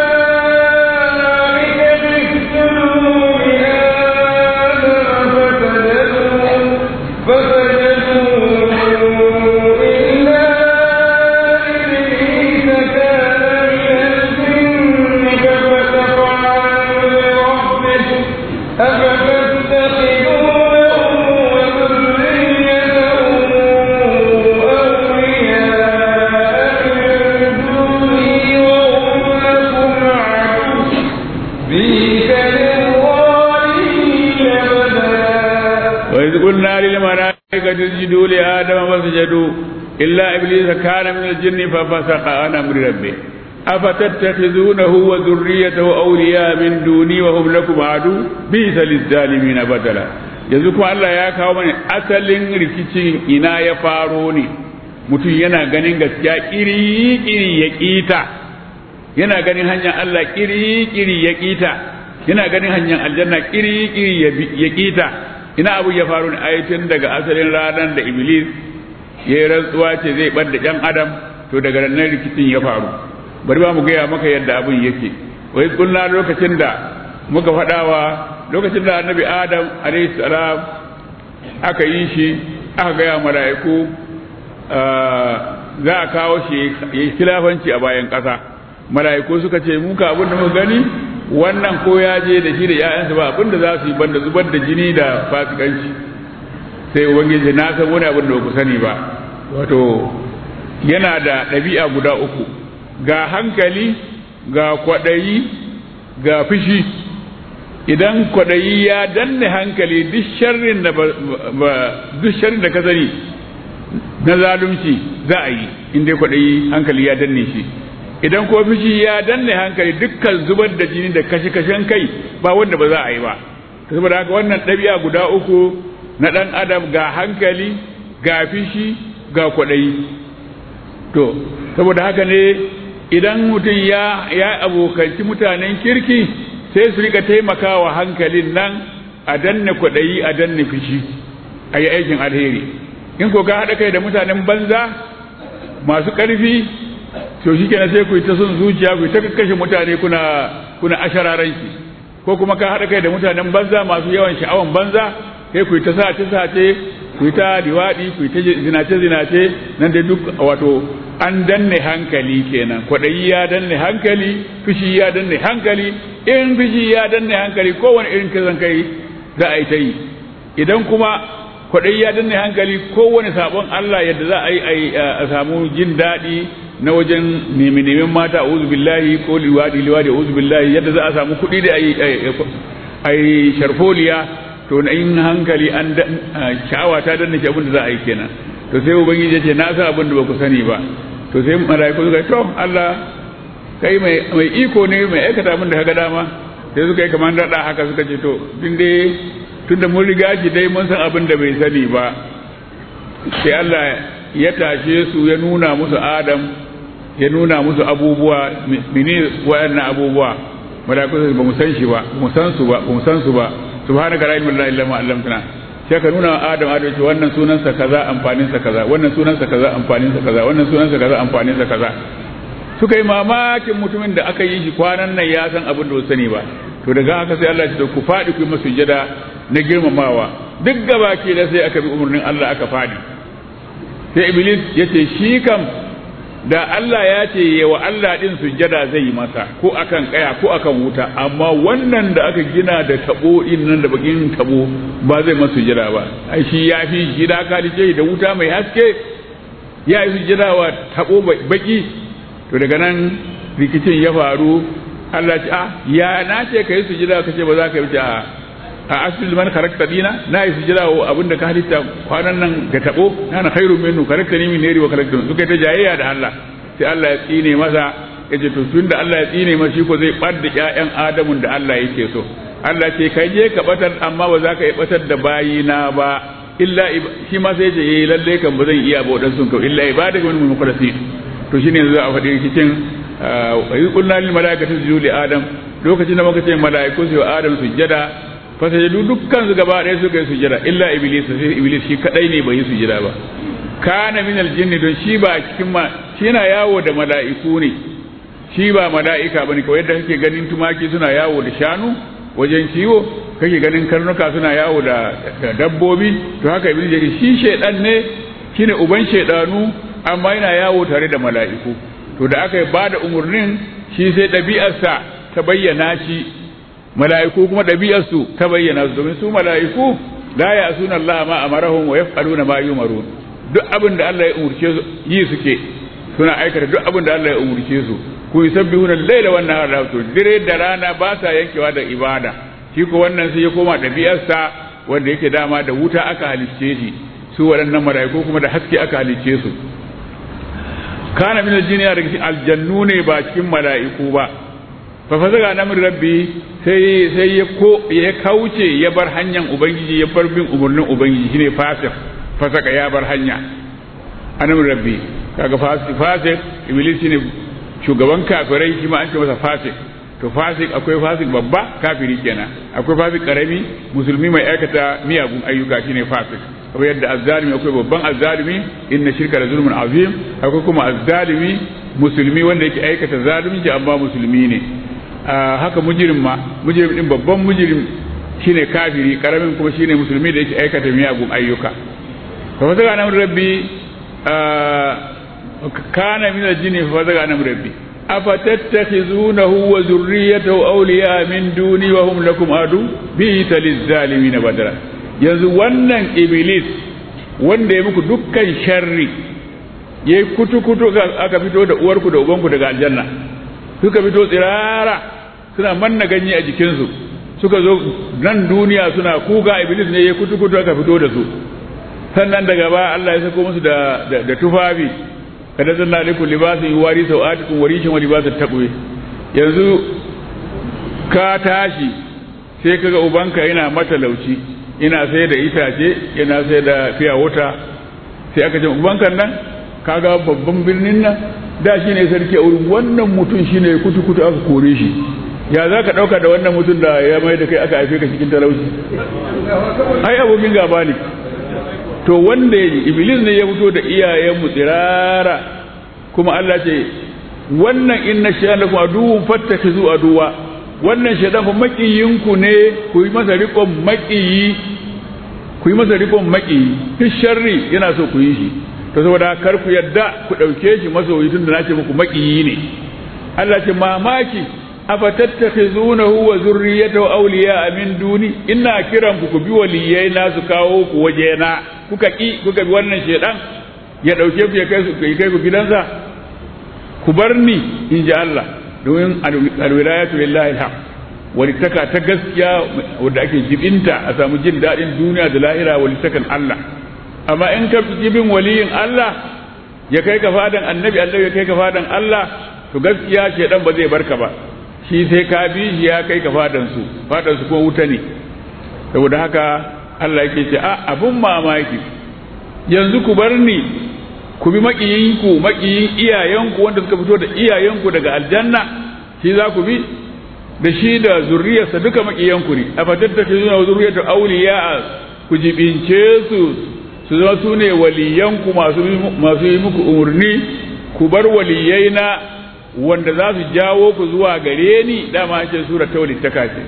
الملائكة اسجدوا لآدم فسجدوا إلا إبليس كان من الجن ففسق عن أمر ربه أفتتخذونه وذريته أولياء من دوني وهم لكم عدو بئس للظالمين بدلا yanzu kuma Allah ya kawo mana asalin rikicin ina ya faro ne mutum yana ganin gaskiya kiri-kiri ya ƙita yana ganin hanyar Allah kiri-kiri ya ƙita yana ganin hanyar aljanna kiri-kiri ya ƙita ina abu ya faru ne ayatin daga asalin ranar da iblis ya yi rantsuwa ce zai bar da ɗan adam to daga ranar rikicin ya faru bari ba mu gaya maka yadda abin yake wai kunna lokacin da muka faɗawa lokacin da annabi adam alayhi salam aka yi shi aka gaya mala'iku za a kawo shi ya yi khilafanci a bayan ƙasa mala'iku suka ce muka abin da muka gani wannan ko ya je da shi da ‘ya'yansa ba abinda za su yi banda zubar da jini da fasikanci sai ubangiji na san wani abin da ku sani ba wato yana da ɗabi'a guda uku ga hankali ga kwaɗayi ga fushi idan kwaɗayi ya danne hankali duk sharrin da duk sharrin da ka sani na zalunci za a yi in dai kwaɗayi hankali ya danne shi idan ko fishi ya danne hankali dukkan zubar da jini da kashe-kashen kai ba wanda ba za a yi ba saboda haka wannan ɗabi'a guda uku na ɗan adam ga hankali ga fishi ga kwaɗayi to saboda haka ne idan mutum ya ya abokanci mutanen kirki sai su rika taimakawa hankalin nan a danne kwaɗayi a danne fishi a yi aikin alheri in ko ka haɗa kai da mutanen banza masu ƙarfi to shi kenan sai ku yi ta son zuciya ku yi ta kashe mutane kuna kuna ashararanki ko kuma ka haɗa kai da mutanen banza masu yawan sha'awan banza sai ku yi ta sace sace ku yi ta diwaɗi ku yi ta zinace zinace nan da duk wato an danne hankali kenan kwaɗayi ya danne hankali fushi ya danne hankali in fushi ya danne hankali kowane irin kisan kai za a yi ta yi idan kuma kwaɗayi ya danne hankali kowane sabon Allah yadda za a yi a samu jin daɗi na wajen nemi neman mata a uzu billahi ko liwadi liwadi a uzu billahi yadda za a samu kuɗi da a yi sharfoliya to na in hankali an sha'awa ta danne shi abin da za a yi kenan to sai ubangiji ya ce na san abin da ba ku sani ba to sai mala'iku suka to Allah kai mai iko ne mai aikata abin da kaga dama sai suka yi kamar daɗa haka suka ce to din dai tunda mun riga shi dai mun san abin da bai sani ba sai Allah ya tashe su ya nuna musu Adam ya nuna musu abubuwa mene waɗannan abubuwa mala'iku ba mu san shi ba mu san su ba mu san su ba subhanaka la ilaha illa anta allamtana sai ka nuna Adam Adam ce wannan sunansa kaza amfanin sa kaza wannan sunansa kaza amfanin sa kaza wannan sunansa kaza amfanin sa kaza suka yi mamakin mutumin da aka yi shi kwanan nan ya san abin da ba sani ba to daga haka sai Allah ya ce ku faɗi ku yi masu sujada na girmamawa duk gabaki da sai aka bi umarnin Allah aka faɗi sai iblis ya ce shi kam da Allah ya ce yawa Allah din sujada zai yi masa ko akan kaya ko akan wuta amma wannan da aka gina da tabo din nan da bakin tabo ba zai masa sujada ba ai shi ya fi shi da aka dace da wuta mai haske ya yi sujada wa tabo baki to daga nan rikicin ya faru Allah ce ah ya na ce ka yi sujada ka ce ba za ka yi a a asli man karakta dina na yi sujada wa abinda ka halitta kwanan nan ga tabo na na khairu minnu karakta ni min neri wa karakta suka ta jayayya da Allah sai Allah ya tsine masa ya ce to tunda Allah ya tsine masa shi ko zai bar da ƴaƴan Adamun da Allah yake so Allah ce kai je ka batar amma ba za ka yi batar da bayina ba illa shi ma sai ce eh lalle kan ba zan iya ba wadansu kan illa ibadaka min mukhlasin to shine yanzu a faɗi cikin wa yi kulna lil malaikati sujudu li adam lokacin da muka ce malaiku su adam sujjada fa sajadu dukkan su gaba ɗaya suka yi sujjada illa iblis sai iblis shi kadai ne bai yi sujjada ba kana min aljinni don shi ba cikin ma shi yana yawo da mala'iku ne shi ba mala'ika bane kawai yadda kake ganin tumaki suna yawo da shanu wajen ciwo kake ganin karnuka suna yawo da dabbobi to haka iblis yake shi shedan ne shine uban shedanu amma yana yawo tare da mala'iku to da aka ba da umarnin shi sai ɗabi'arsa ta bayyana shi mala'iku kuma ɗabi'arsu ta bayyana su domin su mala'iku la ya suna Allah ma amarahum wa yaf'aluna ma yumarun duk abin da Allah ya umurce su yi suke suna aikata duk abin da Allah ya umurce su ku yusabbihuna al-laila wan nahara to dire da rana ba sa yankewa da ibada shi ko wannan sai ya koma ɗabi'arsa wanda yake dama da wuta aka halicce shi su waɗannan mala'iku kuma da haske aka halicce su kana min aljini daga cikin aljannu ne ba cikin mala'iku ba fa fazaga na min rabbi sai sai ya ko ya kauce ya bar hanyar ubangiji ya bar bin umarnin ubangiji shine fasik fasaka ya bar hanya anan rabbi kaga fasik fasik iblis shine shugaban kafirai shi ma an ce masa fasik to fasik akwai fasik babba kafiri kenan akwai fasik karami musulmi mai aikata miyagun ayyuka shine fasik kamar yadda azzalimi akwai babban azzalimi inna shirka da zulmun azim akwai kuma azzalimi musulmi wanda yake aikata zalunci amma musulmi ne haka mujirim ma mujirim din babban mujirim shine kafiri karamin kuma shine musulmi da yake aikata miyagun ayyuka fa fazaga nan rabbi kana min aljini fa fazaga nan rabbi afatattakhizunahu wa zurriyatahu awliya min duni wa hum lakum adu bi talizalimin badra yanzu wannan iblis wanda ya muku dukkan sharri ya yi kutu-kutu aka fito da uwarku da ubanku daga aljanna suka fito tsirara suna manna ganye a jikinsu suka zo nan duniya suna kuga iblis ne ya kutu-kutu aka fito da su sannan daga ba Allah ya sako musu da, da, tufafi kada zanna alaikum libasun yuwari sawatikum wa rishin wa libasun taqwa yanzu ka tashi sai kaga ubanka yana matalauci ina sai da itace yana sai da fiya wuta sai aka ce ubanka nan kaga babban birnin nan da shi ne sarki a wurin wannan mutum shi ne kutu-kutu aka kore shi ya za ka ɗauka da wannan mutum da ya mai da kai aka haife ka cikin talauci ai abokin gaba ne to wanda ya iblis ne ya fito da iyayenmu tsirara kuma Allah ce wannan inna shaytan lakum aduwwun fattakhizu aduwa wannan shaytan fa makiyinku ne ku yi masa riƙon makiyi ku yi masa riƙon makiyi duk sharri yana so ku yi shi to saboda kar ku yadda ku ɗauke shi masoyi tun da nace muku makiyi ne Allah ce mamaki afatattakhizunahu wa zurriyatahu awliya min duni ina kiran ku ku bi waliyai na su kawo ku waje na kuka ki kuka bi wannan shedan ya dauke ku ya kai su kai ku gidansa ku bar ni in ji Allah domin alwilayatu lillahi alhaq walittaka ta gaskiya wanda ake jibinta a samu jin daɗin duniya da lahira walittakan Allah amma in ka jibin waliyin Allah ya kai ka fadan annabi Allah ya kai ka fadan Allah to gaskiya shedan ba zai barka ba shi sai ka bi shi ya kai ka fadan su fadan su kuma wuta ne saboda haka Allah yake ce a abun mamaki yanzu ku bar ni ku bi makiyinku makiyin iyayenku wanda suka fito da iyayenku daga aljanna shi za ku bi da shi da zurriyarsa duka makiyanku ne a fatattake zuwa zurriyar auliya ku jibince su su zama su ne waliyanku masu yi muku umarni ku bar waliyaina wanda za su jawo ku zuwa gare ni dama ce sura ta walittaka ce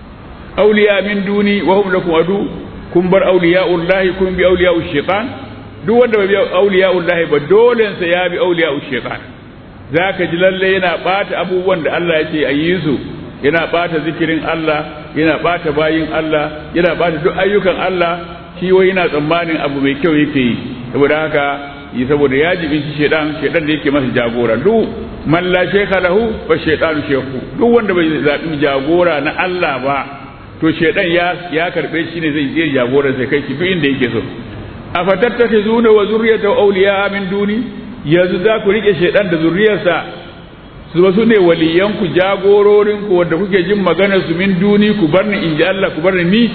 auliya min duni wa hum lakum adu kun bar auliya'ullahi kun bi auliya'ush shaitan duk wanda bai bi auliya'ullahi ba dole sa ya bi auliya'ush shaitan zaka ji lalle yana bata abubuwan da Allah yake a yi su yana bata zikirin Allah yana bata bayin Allah yana bata duk ayyukan Allah shi wai yana tsammanin abu mai kyau yake yi saboda haka yi saboda ya jibinci shaidan shaidan da yake masa jagora duk man la shaykha lahu fa shaytanu shaykhu duk wanda bai zabi jagora na Allah ba to shaidan ya ya karbe shi ne zai je jagora sai kai shi duk inda yake so afatattakizuna wa zurriyata awliya min duni yanzu za ku rike shaidan da zurriyarsa su ba su ne waliyanku jagororinku wanda kuke jin maganar su min duni ku bar ni in ji Allah ku bar ni ni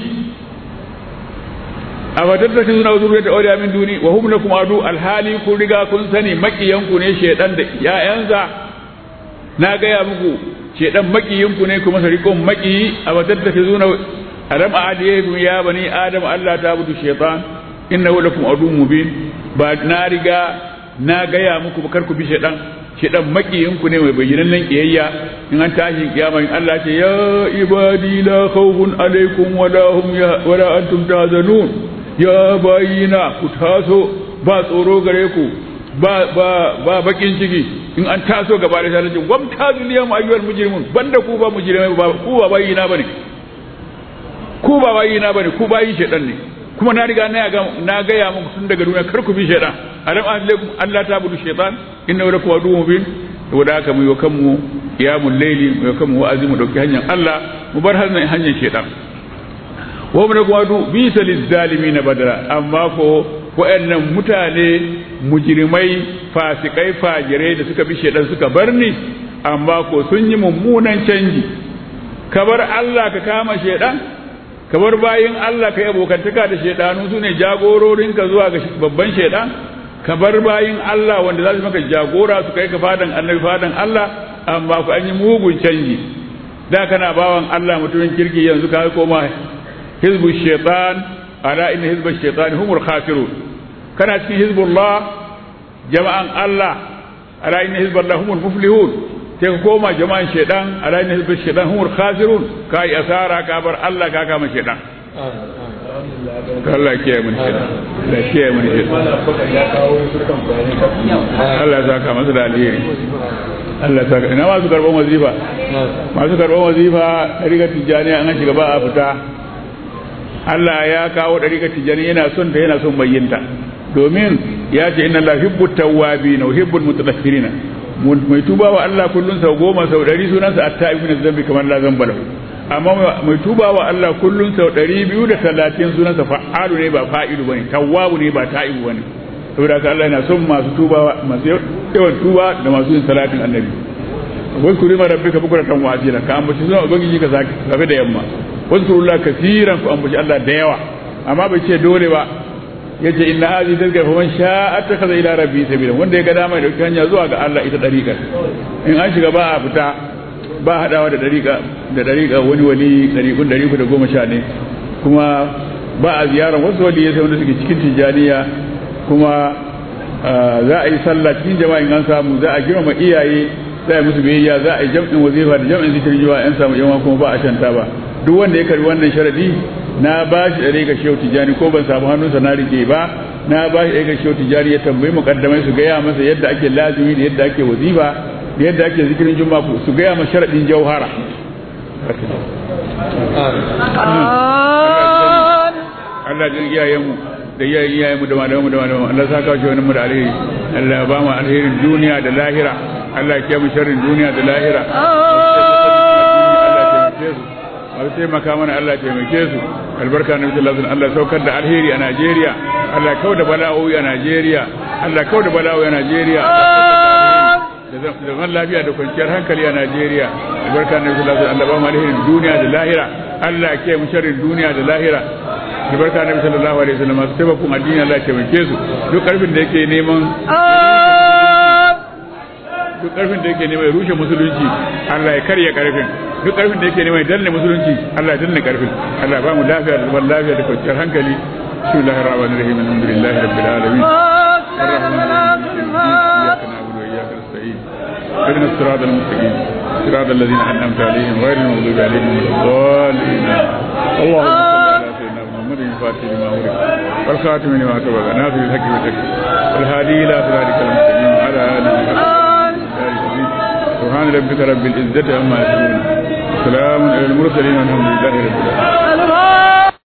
a fatattaki suna zuriyar da auliya min duni wa hum lakum adu alhali kun riga kun sani makiyanku ne shedan da ƴaƴansa na gaya muku shedan makiyinku ne kuma sarikon makiyi a fatattaki suna alam adiyaikum ya bani adam Allah ta budu shaytan innahu lakum adu mubin ba na riga na gaya muku ba kar ku bi shedan shedan makiyinku ne mai bayyanannen kiyayya in an tashi kiyama in Allah ce ya ibadi la khawfun alaikum wala hum wala antum tahzanun ya bayina ku taso ba tsoro gare ku ba ba ba bakin ciki in an taso gaba da sai gwam taziliya mu ayyuhal mujrimun banda ku ba mujrimai ba ku ba bayina bane ku ba bayina bane ku bayi shedan ne kuma na riga na ga na ga ya muku tun daga duniya kar ku bi shedan alam alaikum Allah ta budu shaytan inna lakum aduwwun mubin saboda haka mu yi kanmu qiyamul layli mu yi kanmu wa'azi mu dauki hanyar Allah mu bar hanyar hanyar shedan wa mun kuma du bi salil zalimin badara amma ko wayannan mutane mujrimai fasikai fajirai da suka bi shedan suka bar ni amma ko sun yi mummunan canji ka bar Allah ka kama shedan ka bar bayin Allah ka yi abokantaka da shedanu su ne jagororinka zuwa ga babban shedan ka bar bayin Allah wanda za su maka jagora su kai ka fadan annabi fadan Allah amma ku an yi mugun canji da kana bawan Allah mutumin kirki yanzu ka koma hizbu shaitan ala inna hizba shaitan humul khasirun kana cikin hizbullah jama'an Allah ala inna hizballah humul muflihun sai ka koma jama'an shaitan ala inna hizba shaitan humul khasirun kai asara ka bar Allah ka kama shaitan Allah kiyaye mun shi Allah kiyaye mun shi Allah ya saka masa da alheri Allah ya saka ina masu karban wazifa masu karban wazifa riga tijani an shiga ba a fita Allah ya kawo ɗariƙar tijani yana son ta yana son bayyanta domin ya ce inna la hibbu tawwabi na hibbul mutatahhirina mai tuba wa Allah kullun sau goma sau ɗari sunansa at-ta'ibu min zambi kamar la zamba lahu amma mai tuba wa Allah kullun sau ɗari biyu da talatin sunansa fa'alu ne ba fa'ilu bane tawwabu ne ba ta'ibu bane saboda haka Allah yana son masu tuba masu yawan tuba da masu yin salatin annabi wasu kuri ma rabbika bukuratan wa asira ka ambaci sunan ubangiji ka safe da yamma wasu kuri Allah kasiran ku ambaci Allah da yawa amma bai ce dole ba yace inna hadhihi tazkira faman sha'a attakhadha ila rabbi sabila wanda ya ga dama da hanya zuwa ga Allah ita dariƙar in an shiga ba a fita ba hadawa da dariƙa da dariƙa wani wali dariƙun dariƙu da goma sha ne kuma ba a ziyarar wasu wali sai wanda suke cikin tijaniya kuma za a yi sallah cikin jama'in an samu za a girmama iyaye za a yi musu biyayya za a yi jam'in wazifa da jam'in zikirin jiwa an samu yawan kuma ba a shanta ba duk wanda ya karbi wannan sharadi na ba shi ɗare ga shehu tijani ko ban samu hannunsa na rike ba na ba shi ɗare ga shehu tijani ya tambayi mukaddamai su gaya masa yadda ake lazimi da yadda ake wazifa da yadda ake zikirin juma'a su gaya masa sharadin jauhara Allah jin iyayenmu da iyayen iyayenmu da malamanmu da malamanmu Allah saka shi wani mu da alheri Allah ya ba mu alherin duniya da lahira Allah ya kiyaye mu sharrin duniya da lahira Allah taimaka mana Allah taimake su albarka na sallallahu alaihi Allah saukar da alheri a Najeriya Allah kau da bala'o'i a Najeriya Allah kau da bala'o'i a Najeriya da zaman lafiya da kwanciyar hankali a Najeriya albarka na sallallahu alaihi Allah ba mu alherin duniya da lahira Allah ya kiyaye mu sharrin duniya da lahira albarka na sallallahu alaihi wasallam masu taimakon addini Allah ya taimake su duk karfin da yake neman duk karfin da yake neman rushe musulunci Allah ya karya karfin duk karfin da yake neman ya danne musulunci Allah ya danne karfin Allah ba mu lafiya da zaman lafiya da kwanciyar hankali bismillahir rahmanir rahim alhamdulillahi rabbil alamin اهدنا الصراط المستقيم صراط الذين انعمت عليهم غير المغضوب عليهم ولا الضالين اللهم صل على سيدنا محمد الفاتح لما أغلق والخاتم لما سبق ناصر الحق بالحق والهادي الى صراطك المستقيم وعلى اله وصحبه سبحان ربك رب العزة عما يصفون سلام على المرسلين والحمد لله رب العالمين